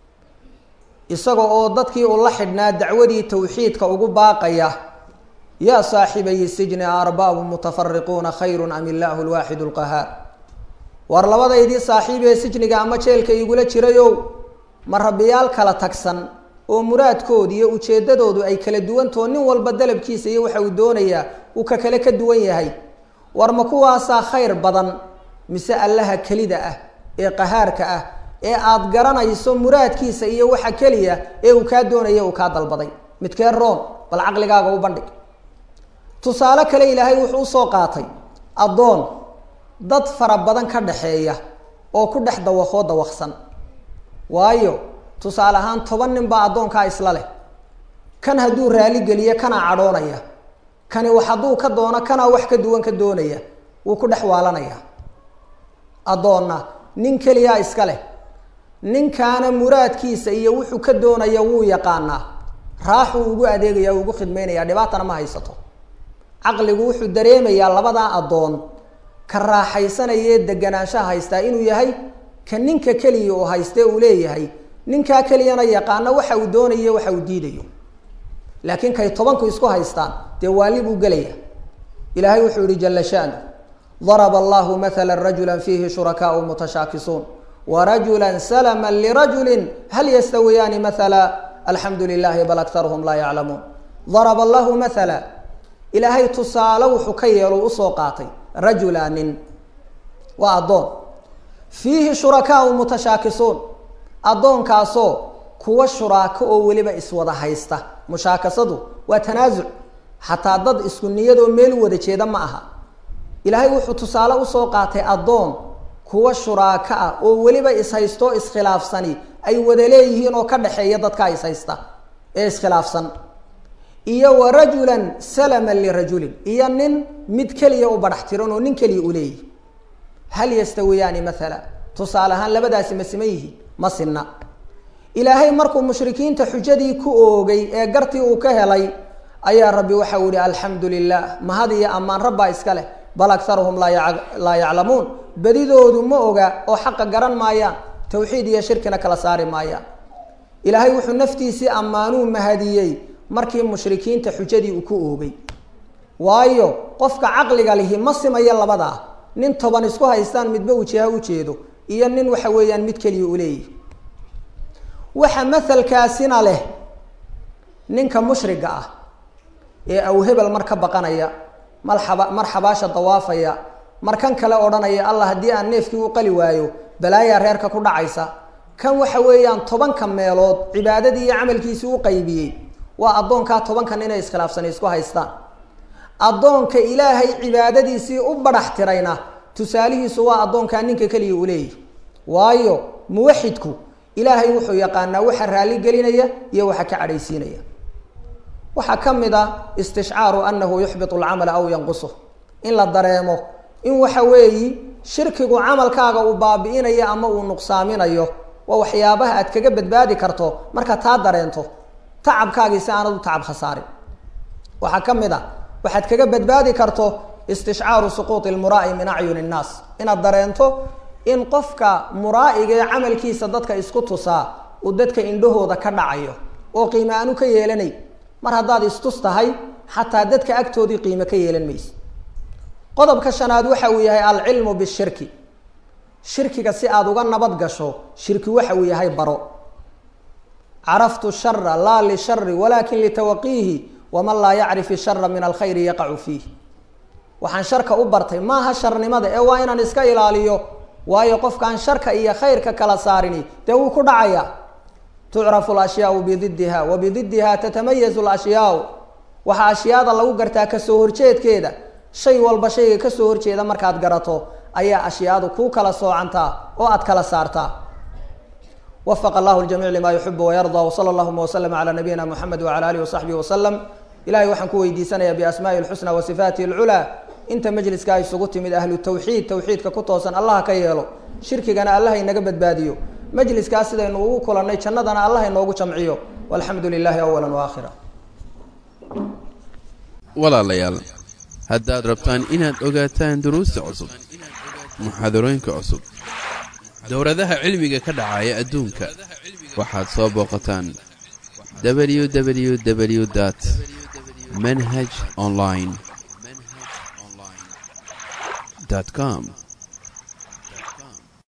isaga oo dadkii uu la xidhnaa dacwadii tawxiidka ugu baaqaya yaa saaxibayi sijni arbaabu mutafariquuna khayrun am illaahu lwaaxidu lqahaar war labadaydii saaxiib ee sijniga ama jeelka igula jirayow ma rabbiyaal kala tagsan oo muraadkooda iyo ujeeddadoodu ay kala duwantao nin walba dalabkiisa iyo waxa uu doonayaa uu ka kale ka duwan yahay war ma kuwaasaa khayr badan mise allaha kelida ah ee qahaarka ah ee aad garanayso muraadkiisa iyo waxa keliya ee uu kaa doonaya uu kaa dalbaday midkee roon bal caqligaaga u bandhig tusaale kale ilaahay wuxuu usoo qaatay addoon dad fara badan ka dhaxeeya oo ku dhex dawaqoo dawaqsan waayo tusaale ahaan toban nin baa addoonkaa isla leh kan hadduu raali geliyo kanaa cadhoonaya kani wax hadduu ka doono kanaa wax ka duwan ka doonaya wuu ku dhex waalanaya addoonna nin keliyaa iska leh ninkaana muraadkiisa iyo wuxuu ka doonaya wuu yaqaanaa raaxuu ugu adeegaya ugu khidmaynaya dhibaatana ma haysato caqligu wuxuu dareemayaa labadaa addoon ka raaxaysanayee deganaanshaha haystaa inuu yahay ka ninka keliya uu haystee uu leeyahay ninkaa keliyana yaqaano waxa uu doonayo waxa uu diidayo laakiin kay tobanku isku haystaan dee waali buu gelaya ilaahay wuxuu yihi jala shanu daraba allahu matala rajula fiihi shurakaau mutashaakisuun warajula salama lirajuli hal yastawiyaani maala alxamdu lilahi bal aktaruhum laa yaclamuun daraba allahu maala ilaahay tusaale wuxuu ka yeelo usoo qaatay rajula nin waa addoon fiihi shurakaau mutashaakisuun addoonkaasoo kuwa shuraako oo weliba iswada haysta mushaakasadu waa tanaasuc xataa dad isku niyadoo meel wada jeeda ma aha ilaahay wuxuu tusaale usoo qaatay addoon kuwa shuraako ah oo weliba ishaystoo iskhilaafsani ay wada leeyihiin oo ka dhexeeya dadkaa ishaysta ee iskhilaafsan iyo wa rajulan salaman lirajulin iyo nin mid keliya u badhax tiran oo nin keliya u leeyihi hal yastawiyaani maala tusaale ahaan labadaasi ma siman yihiin ma sinna ilaahay markuu mushrikiinta xujadii ku oogay ee gartii uu ka helay ayaa rabbi waxa uu yihi alxamdu lilah mahad iyo ammaan rabbaa iska leh bal aktaruhum laa yaclamuun bedidoodu ma oga oo xaqa garan maayaan tawxiid iyo shirkina kala saari maayaan ilaahay wuxuu naftiisii ammaanuu mahadiyey markii mushrikiinta xujadii uu ku oogay waayo qofka caqliga lihi ma simayo labadaa nin toban isku haystaan midba uu jiha ujeedo iyo nin waxa weeyaan mid keliya u leeyihi waxa mahalkaasina leh ninka mushriga ah ee awhebel mar ka baqanaya marxaba mar xabaasha dawaafaya mar kan kale odhanaya allah haddii aan neefkii u qali waayo balaayaa reerka ku dhacaysa kan waxa weeyaan tobanka meelood cibaadadii iyo camalkiisii u qaybiyey waa addoonkaa tobankan inay iskhilaafsani isku haystaan addoonka ilaahay cibaadadiisii u badhax tirayna tusaalihiisu waa addoonkaa ninka keliya u leeyahy waayo muwaxidku ilaahay wuxuu yaqaanaa waxa raalli gelinaya iyo waxa ka cadhaysiinaya waxaa ka mid ah istishcaaru anahu yuxbitu alcamala aw yanqusuh in la dareemo in waxa weeyi shirkigu camalkaaga uu baabi'inayo ama uu nuqsaaminayo waa waxyaabaha aad kaga badbaadi karto marka taa dareento tacabkaagii si aanad u tacab khasaarin waxaa ka mid a waxaad kaga badbaadi karto istishcaaru suquuti lmuraa'i min acyuni innaas inaad dareento in qofka muraa'iga ee camalkiisa dadka isku tusaa uu dadka indhahooda ka dhacayo oo qiime aanu ka yeelanay mar haddaad istus tahay xataa dadka agtoodii qiime ka yeelan mayse qodobka shanaad waxa uu yahay alcilmu bishirki shirkiga si aada uga nabad gasho shirki waxa uu yahay baro caraftu shara laa lishari walakin litawaqiihi waman laa yacrif ishara min alkhayri yaqacu fiih waxaan sharka u bartay maaha sharnimada ee waa inaan iska ilaaliyo waayo qofkaan sharka iyo khayrka kala saarini dee wuu ku dhacaya tucrafu lashyaau bididiha wa bididiha tatamayazu lashyaau waxaa ashyaada lagu gartaa kasoo horjeedkeeda shay walba shayga kasoo horjeeda markaad garato ayaa ashyaadu kuu kala soocantaa oo aad kala saartaa wafaqa allahu ljamiic lima yuxibu wayarda wsala allahuma waslama calaa nabiyina muxamed wacala alihi wasaxbihi wasalam ilahay waxaan ku weydiisanayaa biasmaai lxusna wa sifaatihi alculaa inta majliskaa isugu timid ahlu tawxiid tawxiidka ku toosan allah ka yeelo shirkigana allah inaga badbaadiyo majliskaas sidaynu ugu kulannay jannadana allah inoogu jamciyo walxamdu lilahi awala waakhira walaalayaal haddaad rabtaan inaad ogaataan duruusta cusub muxaadarooyinka cusub dowladaha cilmiga ka dhacaya adduunka waxaad soo booqataan www dt manhaj online com